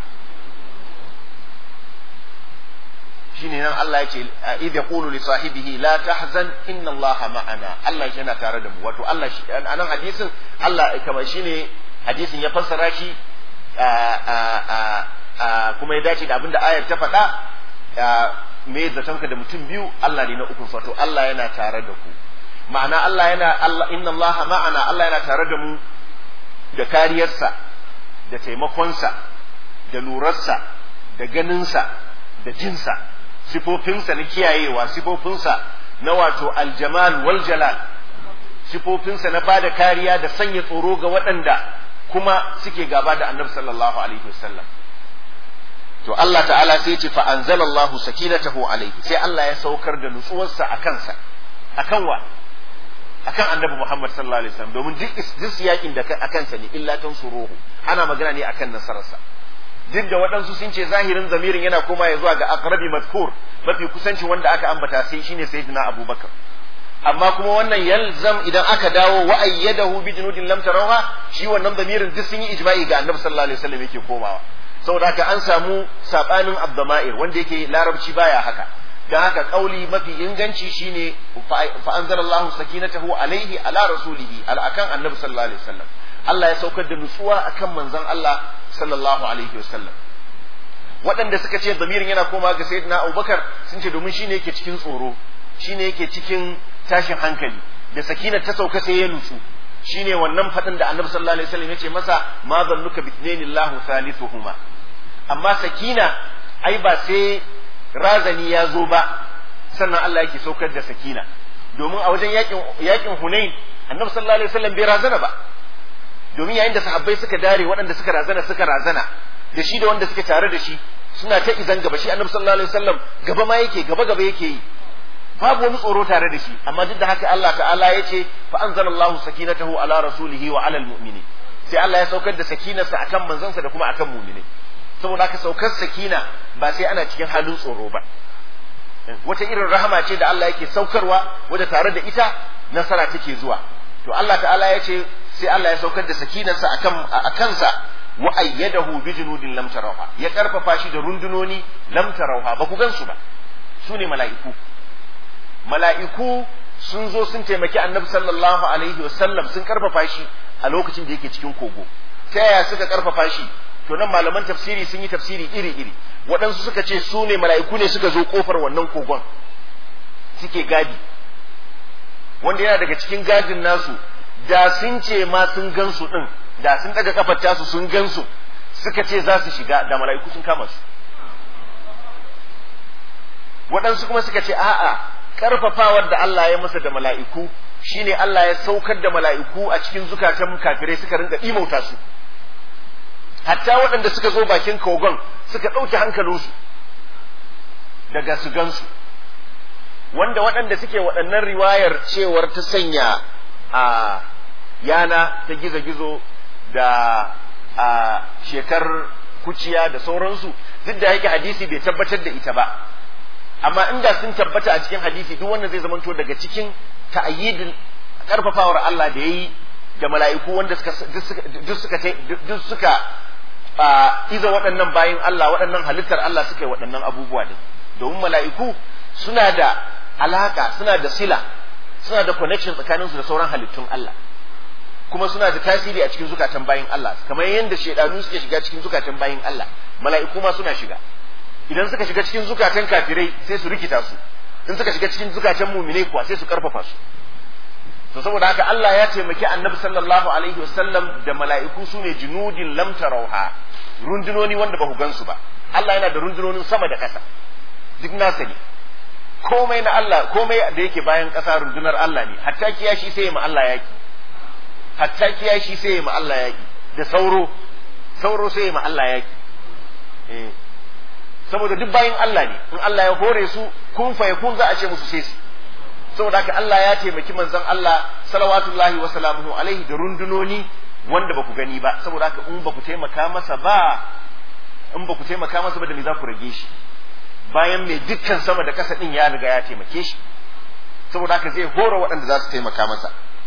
shine nan Allah ya ce idh yaqulu li sahibihi la tahzan inna Allaha ma'ana Allah yana tare da mu wato Allah shi anan hadisin Allah kamar shine hadisin ya fassara shi kuma ya dace da abinda ayar ta faɗa me zaton ka da mutum biyu Allah ne na ukun wato Allah yana tare da ku ma'ana Allah yana Allah inna Allaha ma'ana Allah yana tare da mu da kariyarsa da taimakonsa da lurarsa da ganinsa da jinsa sifofinsa na kiyayewa sifofinsa na wato aljamal wal jalal sifofinsa na bada kariya da sanya tsoro ga waɗanda kuma suke gaba da annabi sallallahu alaihi wasallam to Allah ta'ala sai ce fa anzalallahu sakinatahu alaihi sai Allah ya saukar da nutsuwarsa a kansa akan wa akan annabi Muhammad sallallahu alaihi wasallam domin duk duk yakin da akan sa ne illa tansuruhu ana magana ne akan nasararsa duk da waɗansu sun ce zahirin zamirin yana koma ya zuwa ga aqrabi mazkur mafi kusanci wanda aka ambata sai shine sayyidina Abubakar amma kuma wannan yalzam idan aka dawo wa ayyadahu bi junudin lam tarawha shi wannan zamirin duk sun yi ijma'i ga annabi sallallahu alaihi wasallam yake komawa saboda haka an samu sabanin abdama'ir wanda yake larabci baya haka dan haka kauli mafi inganci shine fa anzalallahu sakinatahu alaihi ala rasulihi ala akan annabi sallallahu alaihi wasallam Allah ya saukar da nutsuwa akan manzon Allah sallallahu alaihi wasallam waɗanda suka ce zamirin yana koma ga sayyidina Abubakar sun ce domin shine yake cikin tsoro shine yake cikin tashin hankali da sakina ta sauka sai ya nutsu shine wannan fadin da annabi sallallahu alaihi wasallam yace masa ma zannuka bi Allahu thalithuhuma amma sakina ai ba sai razani ya zo ba sannan Allah yake saukar da sakina domin a wajen yakin yakin Hunain annabi sallallahu alaihi wasallam bai razana ba domin yayin da sahabbai suka dare waɗanda suka razana suka razana da shi da wanda suke tare da shi suna ta izan gaba shi annabi sallallahu alaihi wasallam gaba ma yake gaba gaba yake yi babu wani tsoro tare da shi amma duk da haka Allah ta'ala ya ce fa anzalallahu sakinatahu ala rasulihi wa ala almu'minin sai Allah ya saukar da sakinarsa akan manzansa da kuma akan mu'mini saboda haka saukar sakina ba sai ana cikin halin tsoro ba wata irin rahama ce da Allah yake saukarwa wadda tare da ita nasara take zuwa to Allah ta'ala ya ce sai Allah ya saukar da sakinarsa akan akansa wa ayyadahu bi junudin lam tarawha ya karfafa shi da rundunoni lam tarawha ba ku gansu ba su ne mala'iku mala'iku sun zo sun taimaki annabi sallallahu alaihi wasallam sun karfafa shi a lokacin da yake cikin kogo ta yaya suka karfafa shi to nan malaman tafsiri sun yi tafsiri iri-iri waɗansu suka ce su ne mala'iku ne suka zo kofar wannan kogon suke gadi wanda yana daga cikin gadin nasu da sun ce ma sun gansu ɗin da sun daga kafar tasu sun gansu suka ce za su shiga da mala'iku sun kama su waɗansu kuma suka ce a'a karfafawar da Allah ya masa da mala'iku shine Allah ya saukar da mala'iku a cikin zukatan kafirai suka rinka imauta su hatta waɗanda suka zo bakin kogon suka ɗauke hankalinsu daga su gansu wanda waɗanda suke waɗannan riwayar cewar ta sanya a yana ta gizo-gizo da a shekar kuciya da sauransu duk da yake hadisi bai tabbatar da ita ba amma inda sun tabbata a cikin hadisi duk wanda zai zamanto daga cikin ta'ayyidin karfafawar Allah da yayi da mala'iku wanda suka duk suka duk suka iza waɗannan bayin Allah waɗannan halittar Allah suka yi waɗannan abubuwa din domin mala'iku suna da alaka suna da sila suna da connection tsakaninsu da sauran halittun Allah kuma suna da tasiri a cikin zukatan bayin Allah kamar yadda shedanu suke shiga cikin zukatan bayin Allah mala'iku ma suna shiga idan suka shiga cikin zukatan kafirai sai su rikita su in suka shiga cikin zukatan muminai kuwa sai su karfafa su to saboda haka Allah ya taimaki annabi sallallahu alaihi wasallam da mala'iku su ne junudin lam tarauha rundunoni wanda ba ku gansu ba Allah yana da rundunonin sama da ƙasa duk nasa ne komai na Allah komai da yake bayan ƙasa rundunar Allah ne hatta kiyashi sai ya ma Allah yaki hatta kiyashi sai ya ma Allah yaki da sauro sauro sai ya ma Allah yaki eh saboda duk bayan Allah ne in Allah ya hore su kun fa yakun za a ce musu sai su saboda haka Allah ya taimaki manzon Allah salawatullahi wa salamuhu alaihi da rundunoni wanda ba ku gani ba saboda haka in ba ku taimaka masa ba in ba ku taimaka masa ba da me za ku rage shi bayan mai dukkan sama da kasa din ya riga ya taimake shi saboda haka zai hora waɗanda za su taimaka masa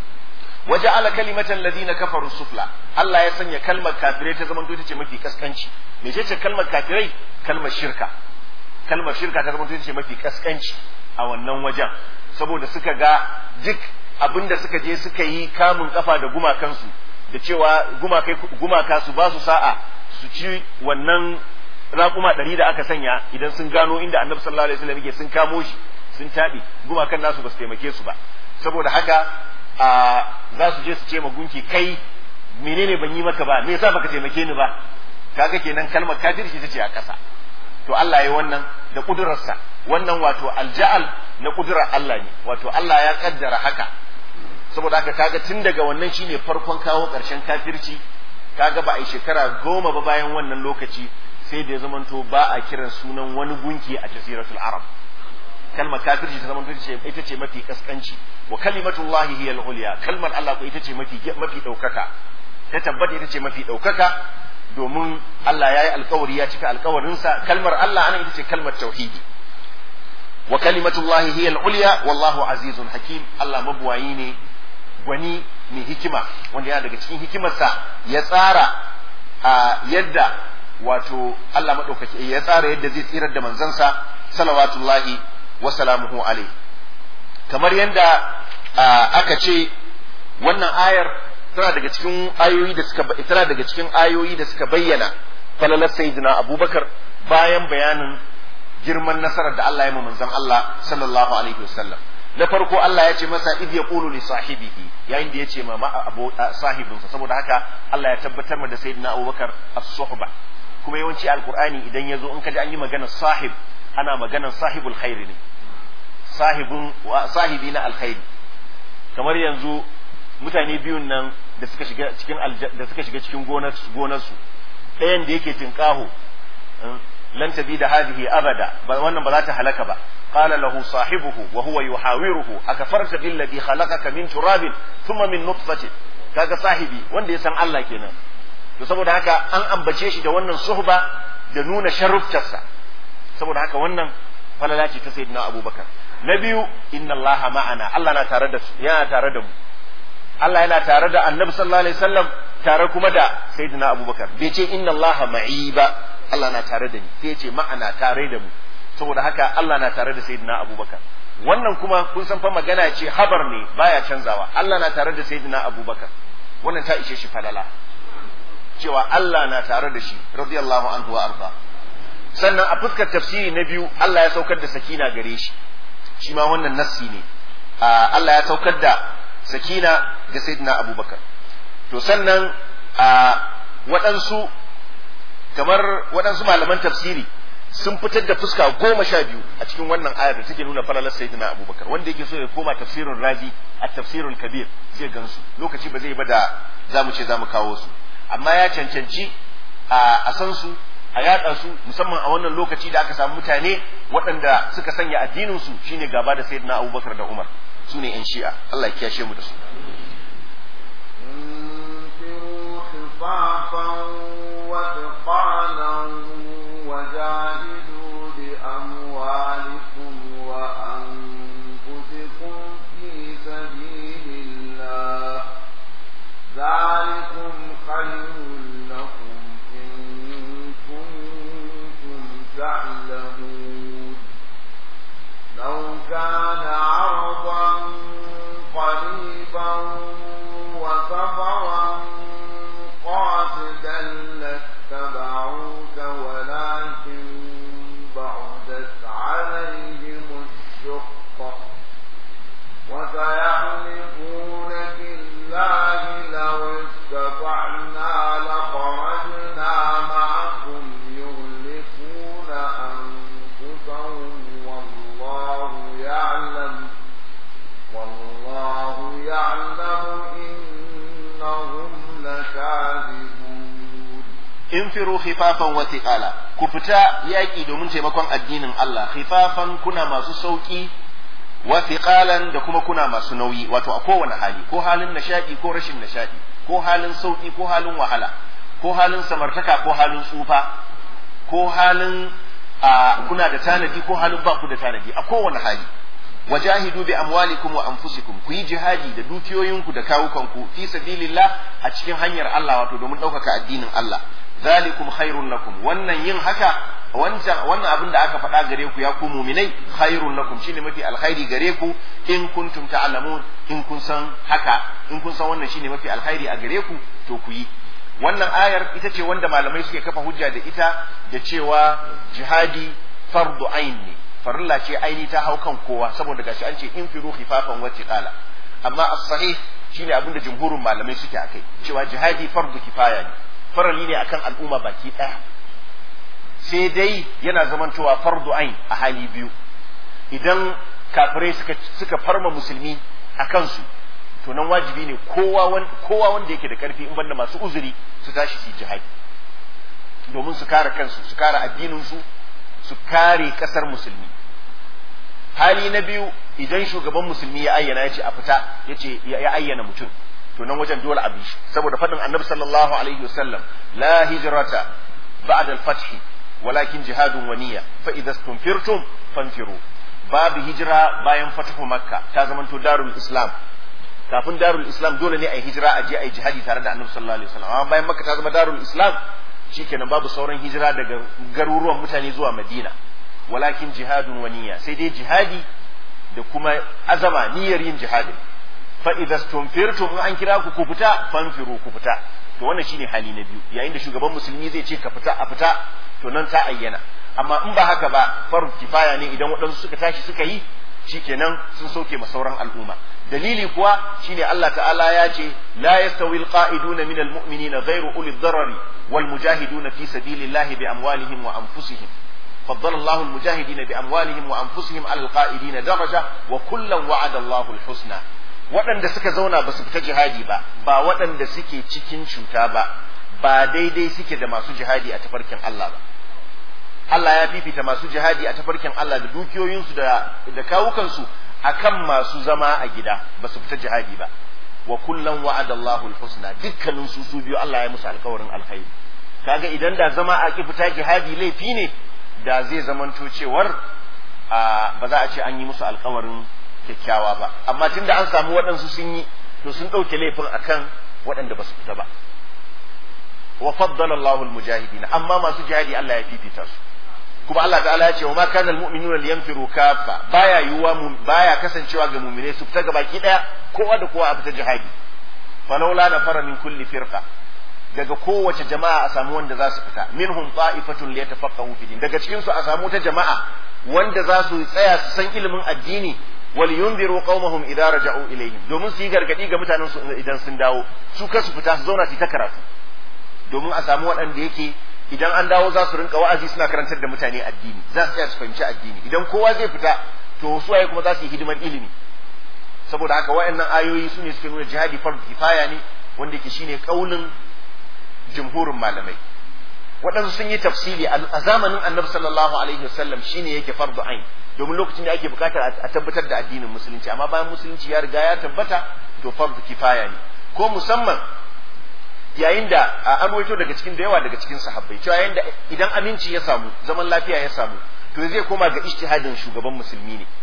waje ala kalimatan ladina kafaru sufla Allah ya sanya kalmar kafirai ta zamanto ita ce mafi kaskanci me ce ce kalmar kafirai kalmar shirka kalmar shirka ta zamanto ita ce mafi kaskanci a wannan wajen saboda suka ga duk abinda suka je suka yi kamun kafa da gumakansu da cewa gumaka su ba su sa'a su ci wannan raƙuma ɗari da aka sanya idan sun gano inda annabi sallallahu alaihi wasallam yake sun kamo shi sun taɓe gumakan nasu ba su taimake su ba saboda haka a za su je su ce ma gunki kai menene ban yi maka ba me yasa baka taimake ni ba kaga kenan kalmar kafirci ta ce a ƙasa to Allah ya wannan da kudurarsa wannan wato alja'al na kudurar Allah ne wato Allah ya kaddara haka saboda haka kaga tun daga wannan shine farkon kawo ƙarshen kafirci kaga ba a yi shekara goma ba bayan wannan lokaci sai da ya zamanto ba a kiran sunan wani gunki a jasiratul arab kalmar kafirci ta zamanto ita ce mafi kaskanci wa kalimatullahi hiya al-ulya kalmar Allah ko ita ce mafi mafi daukaka ta tabbata ita ce mafi daukaka domin Allah ya yi alkawari ya cika alkawarinsa kalmar Allah ana ita ce kalmar tauhidi wa kalimatullahi hiya al-ulya wallahu azizun hakim Allah mabuwayi ne gwani mai hikima wanda yana daga cikin hikimarsa ya tsara a yadda wato Allah maɗaukaki ya tsara yadda zai tsirar da manzansa salawatullahi wa salamuhu alaihi kamar yadda aka ce wannan ayar tana daga cikin ayoyi da suka tana daga cikin ayoyi da suka bayyana falalar sayyidina Abubakar bayan bayanin girman nasarar da Allah ya ma manzon Allah sallallahu alaihi wasallam na farko Allah ya ce masa id yaqulu li sahibihi yayin da ya ce ma sahibinsa saboda haka Allah ya tabbatar ma da sayyidina Abubakar as-suhba kuma yawanci alqur'ani idan yazo in kaji an yi maganar sahib ana maganar sahibul khairi ne sahibun sahibi na alkhairi kamar yanzu mutane biyun nan da suka shiga cikin da suka shiga cikin gonar gonarsu ɗayan da yake tinkaho lan tabi da hadhihi abada wannan ba za ta halaka ba qala lahu sahibuhu wa huwa yuhawiruhu akafarta billadhi khalaqaka min turabin thumma min nutfatin kaga sahibi wanda ya san Allah kenan to saboda haka an ambace shi da wannan suhba da nuna sharuftarsa saboda haka wannan falala ce ta sayyidina abubakar na biyu inna allaha ma'ana Allah na tare da su yana tare da mu Allah yana tare da annabi sallallahu alaihi wasallam tare kuma da sayyidina abubakar bai ce inna allaha ma'i ba Allah na tare da ni sai ya ce ma'ana tare da mu saboda haka Allah na tare da sayyidina abubakar wannan kuma kun san fa magana ce habar ne baya canzawa Allah na tare da sayyidina abubakar wannan ta ishe shi falala cewa Allah na tare da shi radiyallahu anhu wa arda sannan a fuskar tafsiri na biyu Allah ya saukar da sakina gare shi shi ma wannan nassi ne Allah ya saukar da sakina ga sayyidina abubakar to sannan a waɗansu kamar waɗansu malaman tafsiri sun fitar da fuska goma sha biyu a cikin wannan ayar da take nuna falalar sayyidina abubakar wanda yake so ya koma tafsirin razi a tafsirul kabir zai gansu lokaci ba zai ba da za mu ce za mu kawo su amma ya cancanci a san su a yaɗa su musamman a wannan lokaci da aka samu mutane waɗanda suka sanya addinin su shine gaba da sayyidina abubakar da umar su ne yan shi'a Allah ya kiyashe mu da su وجاهدوا بأموالكم وأنفسكم في سبيل الله ذلكم خير لكم إن كنتم تعلمون لو كان عرضا قريبا وسفرا قاصدا لاتبعوك ولكن بعدت عليهم الشقة وسيحلفون بالله لو استطعنا لخرجنا معكم يهلكون أنفسهم والله يعلم والله يعلم إنهم لكاذبون infiru khifafan wa thiqala ku fita yaki domin taimakon addinin Allah khifafan kuna masu sauki wa thiqalan da kuma kuna masu nauyi wato a kowane hali ko halin nishadi ko rashin nishadi ko halin sauki ko halin wahala ko halin samartaka ko halin tsufa ko halin kuna da tanadi ko halin ba ku da tanadi a kowane hali wajahidu bi amwalikum wa anfusikum ku yi jihadi da dukiyoyinku da kawukanku fi sabilillah a cikin hanyar Allah wato domin ɗaukaka addinin Allah zalikum khairun lakum wannan yin haka wancan wannan abin da aka faɗa gare ku ya ku muminai khairun lakum shine mafi alkhairi gare ku in kuntum ta'lamun in kun san haka in kun san wannan shine mafi alkhairi a gare ku to ku yi wannan ayar ita ce wanda malamai suke kafa hujja da ita da cewa jihadi fardu ain ne farilla ce aini ta hau kan kowa saboda gashi an ce in firu khifafan wa tiqala amma as-sahih shine abinda jumhurin malamai suke akai cewa jihadi fardu kifaya ne farali ne akan al'umma baki daya sai dai yana zamantowa fardu ain a hali biyu idan kafirai suka suka farma musulmi a kansu to nan wajibi ne kowa kowa wanda yake da karfi in banda masu uzuri su tashi su jihadi domin su kare kansu su kare addinin su su kare kasar musulmi hali na biyu idan shugaban musulmi ya ayyana ya ce a fita ya ce ya ayyana mutum to nan wajen dole a bi shi saboda faɗin annabi sallallahu alaihi wasallam la hijrata ba'da al-fath walakin jihadun wa niyya fa idza stunfirtum fanfiru babu hijira bayan fatahu makka ta zamanto darul islam kafin darul islam dole ne a yi hijira a je a yi jihadi tare da annabi sallallahu alaihi wasallam amma bayan makka ta zama darul islam shikenan babu sauran hijira daga garuruwan mutane zuwa madina walakin jihadun wa niyya sai dai jihadi da kuma azama niyyar yin jihadin fa idza stunfirtum in an kira ku ku fita fanfiru ku fita to wannan shine hali na biyu yayin da shugaban musulmi zai ce ka fita a fita to nan ta ayyana amma in ba haka ba farz kifaya ne idan waɗansu suka tashi suka yi shikenan sun sauke ma sauran al'umma dalili kuwa shine Allah ta'ala ya ce la yastawi alqa'iduna minal mu'minina ghayru uli dharari wal mujahiduna fi sabilillahi bi amwalihim wa anfusihim فضل الله المجاهدين بأموالهم وأنفسهم على القائدين درجة وكلا وعد الله الحسنى waɗanda suka zauna ba su fita jihadi ba ba waɗanda suke cikin cuta ba ba daidai suke da masu jihadi a tafarkin Allah ba Allah ya fifita masu jihadi a tafarkin Allah da dukiyoyinsu da da kawukansu akan masu zama a gida ba su fita jihadi ba wa kullan wa'ada Allahu al-husna dukkanin su su biyu Allah ya musu alkawarin alkhairi kaga idan da zama a ki fita jihadi laifi ne da zai zamanto cewar ba za a ce an yi musu alkawarin kyakkyawa ba amma tunda an samu waɗansu sun yi to sun ɗauke laifin akan waɗanda ba su fita ba wa faddala Allahul mujahidin amma masu jihadi Allah ya fifita su kuma Allah ta'ala ya ce wa ma kana almu'minuna liyanfiru kaffa baya yuwa baya kasancewa ga mu'mine su fita gabaki daya kowa da kowa a fita jihadi falawla nafara min kulli firqa daga kowace jama'a a samu wanda za su fita minhum ta'ifatun liyatafaqahu fi din daga cikin su a samu ta jama'a wanda za su tsaya su san ilimin addini wal yunziru qaumahum idza raja'u ilayhim domin su yi gargadi ga mutanen su idan sun dawo su kasu fita su zauna su ta karatu domin a samu waɗanda yake idan an dawo za su rinka wa'azi suna karantar da mutane addini za su tsaya su fahimci addini idan kowa zai fita to su waye kuma za su yi hidimar ilimi saboda haka waɗannan ayoyi su ne suke nuna jihadi fardu kifaya ne wanda yake shine kaulin jumhurin malamai waɗansu sun yi tafsiri a zamanin annabi sallallahu alaihi wasallam shine yake fardu ain domin lokacin da ake bukatar a tabbatar da addinin musulunci amma bayan musulunci ya riga ya tabbata to fardu kifaya ne ko musamman yayin da an waito daga cikin da yawa daga cikin sahabbai cewa yayin da idan aminci ya samu zaman lafiya ya samu to zai koma ga ijtihadin shugaban musulmi ne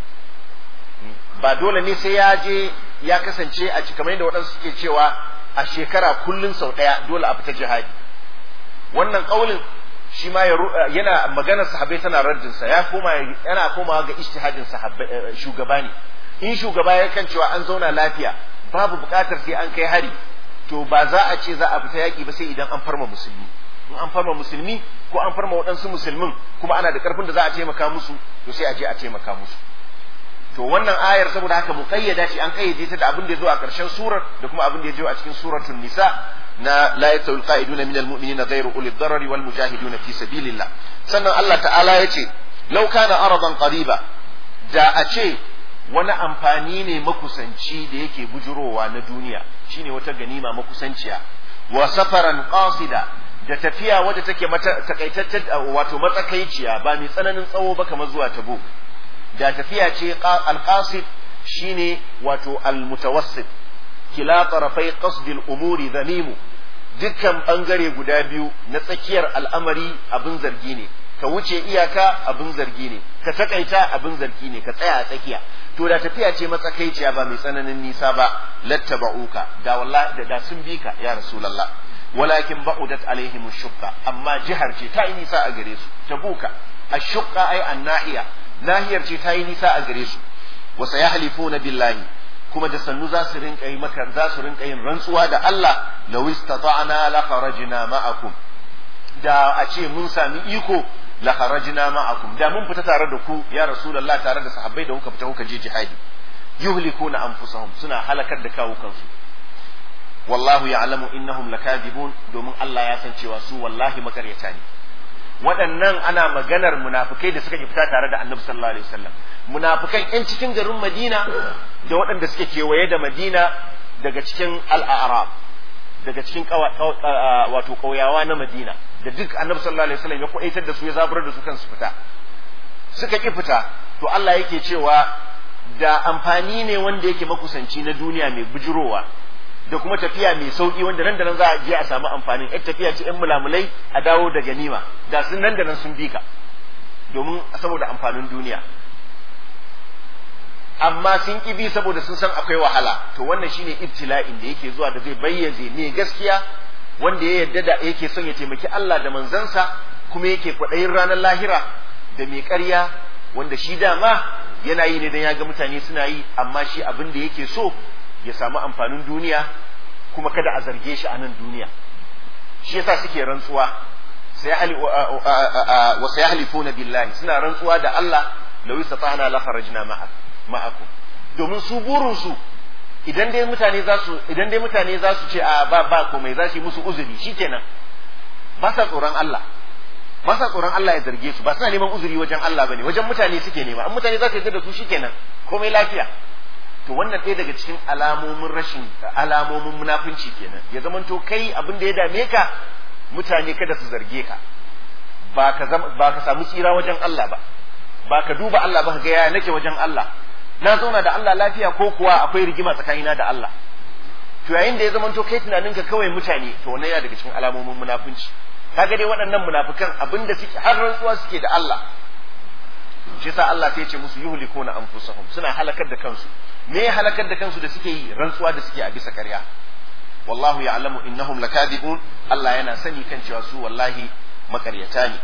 ba dole ne sai ya je ya kasance a cikin kamar yadda waɗansu suke cewa a shekara kullun sau ɗaya dole a fita jihadi wannan ƙaulin shi ma yana maganar sahabbai tana raddin sa ya koma yana komawa ga ijtihadin sahabbai shugaba ne in shugaba ya kan cewa an zauna lafiya babu buƙatar sai an kai hari to ba za a ce za a fita yaƙi ba sai idan an farma musulmi in an farma musulmi ko an farma waɗansu musulmin kuma ana da ƙarfin da za a taimaka musu to sai a je a taimaka musu to wannan ayar saboda haka mu kayyada shi an kayyade ta da abin da ya zo a ƙarshen surar da kuma abin da ya zo a cikin suratul nisa na la yastawi alqa'iduna minal mu'minina ghayru ulil darari wal mujahiduna fi sabilillah sannan Allah ta'ala ya ce law kana aradan qariba da a ce wani amfani ne makusanci da yake bujurowa na duniya shine wata ganima makusanciya wa safaran qasida da tafiya wadda take takaitaccen wato matsakaiciya ba mai tsananin tsawo ba kamar zuwa tabo da tafiya ce alqasid shine wato almutawassit kila tarafai qasdil umuri zamimu dukkan bangare guda biyu na tsakiyar al'amari abin zargi ne ka wuce iyaka abin zargi ne ka takaita abin zargi ne ka tsaya a tsakiya to da tafiya ce matsakaiciya ba mai tsananin nisa ba lattaba'uka da wallahi da sun bi ka ya rasulullah walakin ba'udat alaihim shukka amma jihar ce ta yi nisa a gare su tabuka ashukka ai annahiya nahiyar ce ta yi nisa a gare su wa sayahlifuna billahi kuma da sannu za su rinka yi maka za su rinka yin rantsuwa da Allah law istata'na la kharajna ma'akum da a ce mun sami iko la kharajna ma'akum da mun fita tare da ku ya rasulullah tare da sahabbai da kuka fita kuka je jihadi yuhlikuna anfusahum suna halakar da kawo kansu wallahu ya'lamu innahum lakadibun domin Allah ya san cewa su wallahi makaryata ne waɗannan ana maganar munafikai da suka ki fita tare da annabi sallallahu alaihi wasallam munafikan yan cikin garin Madina da waɗanda suke kewaye da Madina daga cikin al-a'rab daga cikin wato ƙauyawa na Madina da duk annabi sallallahu alaihi wasallam ya kwaitar da su ya zaburar da su kansu fita suka ki fita to Allah yake cewa da amfani ne wanda yake makusanci na duniya mai bujurowa da kuma tafiya mai sauki wanda nan da nan za a je a samu amfanin yar tafiya ce yan mulamulai a dawo da ganima da sun nan da nan sun bi ka domin saboda amfanin duniya amma sun ki bi saboda sun san akwai wahala to wannan shine ibtila'in da yake zuwa da zai bayyaze ne gaskiya wanda ya yarda da yake son ya taimaki Allah da manzansa kuma yake kwaɗayin ranar lahira da mai ƙarya wanda shi dama yana yi ne don ya ga mutane suna yi amma shi abin da yake so ya samu amfanin duniya kuma kada a zarge shi a nan duniya shi yasa suke rantsuwa wa sayahlifuna billahi suna rantsuwa da Allah law istata'na la kharajna ma'akum domin su burin su idan dai mutane za su idan dai mutane za su ce a ba ba komai za su yi musu uzuri shikenan ba sa tsoron Allah ba sa tsoron Allah ya zarge su ba suna neman uzuri wajen Allah bane wajen mutane suke nema an mutane za su yarda da su shikenan komai lafiya to wannan ɗaya daga cikin alamomin rashin alamomin munafunci kenan ya zamanto kai abin da ya dame ka mutane kada su zarge ka ba ka ba ka samu tsira wajen Allah ba ba ka duba Allah ba ka ga ya nake wajen Allah na zauna da Allah lafiya ko kuwa akwai rigima tsakanina da Allah to yayin da ya zamanto kai tunaninka kawai mutane to wannan yana daga cikin alamomin munafunci kaga dai waɗannan munafikan abinda suke har rantsuwa suke da Allah shi yasa Allah sai ya ce musu yuhlikuna anfusahum suna halakar da kansu me ya halakar da kansu da suke yi rantsuwa da suke a bisa ƙarya wallahu ya'lamu innahum lakadibun Allah yana sani kan cewa su wallahi makaryata ne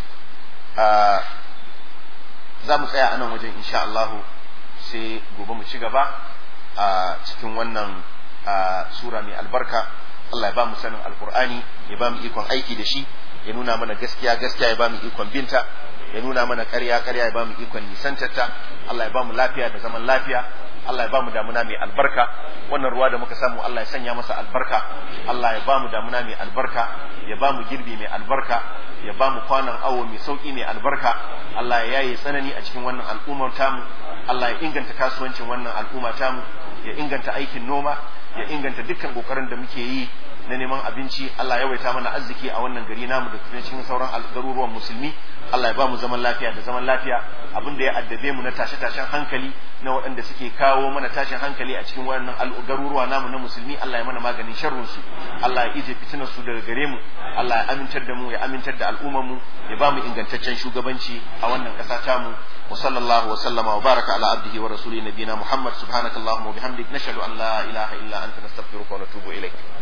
za mu tsaya a nan wajen insha Allah sai gobe mu ci gaba a cikin wannan sura mai albarka Allah ya ba mu sanin alkur'ani ya ba mu ikon aiki da shi ya nuna mana gaskiya gaskiya ya ba mu ikon binta ya nuna mana ƙarya ƙarya ya ba mu ikon nisantarta Allah ya ba mu lafiya da zaman lafiya Allah ya ba mu damuna mai albarka wannan ruwa da muka samu Allah ya sanya masa albarka Allah ya ba mu damuna mai albarka ya ba mu girbi mai albarka ya ba mu kwanan awo mai sauki mai albarka Allah ya yaye tsanani a cikin wannan al'ummar tamu Allah ya inganta kasuwancin wannan al'umma tamu ya inganta aikin noma ya inganta dukkan kokarin da muke yi na neman abinci Allah ya waita mana arziki a wannan gari namu da kuma cikin sauran garuruwan musulmi Allah ya ba mu zaman lafiya da zaman lafiya abin da ya addabe mu na tashe-tashen hankali na waɗanda suke kawo mana tashin hankali a cikin wannan garuruwa namu na musulmi Allah ya mana maganin sharrun su Allah ya ije fitinar su daga gare mu Allah ya amintar da mu ya amintar da al'ummar mu ya ba mu ingantaccen shugabanci a wannan ƙasa tamu wa sallallahu wa sallama wa baraka ala abdihi wa rasuli nabiyina Muhammad subhanakallahumma wa bihamdik nashhadu an la ilaha illa anta nastaghfiruka wa natubu ilaik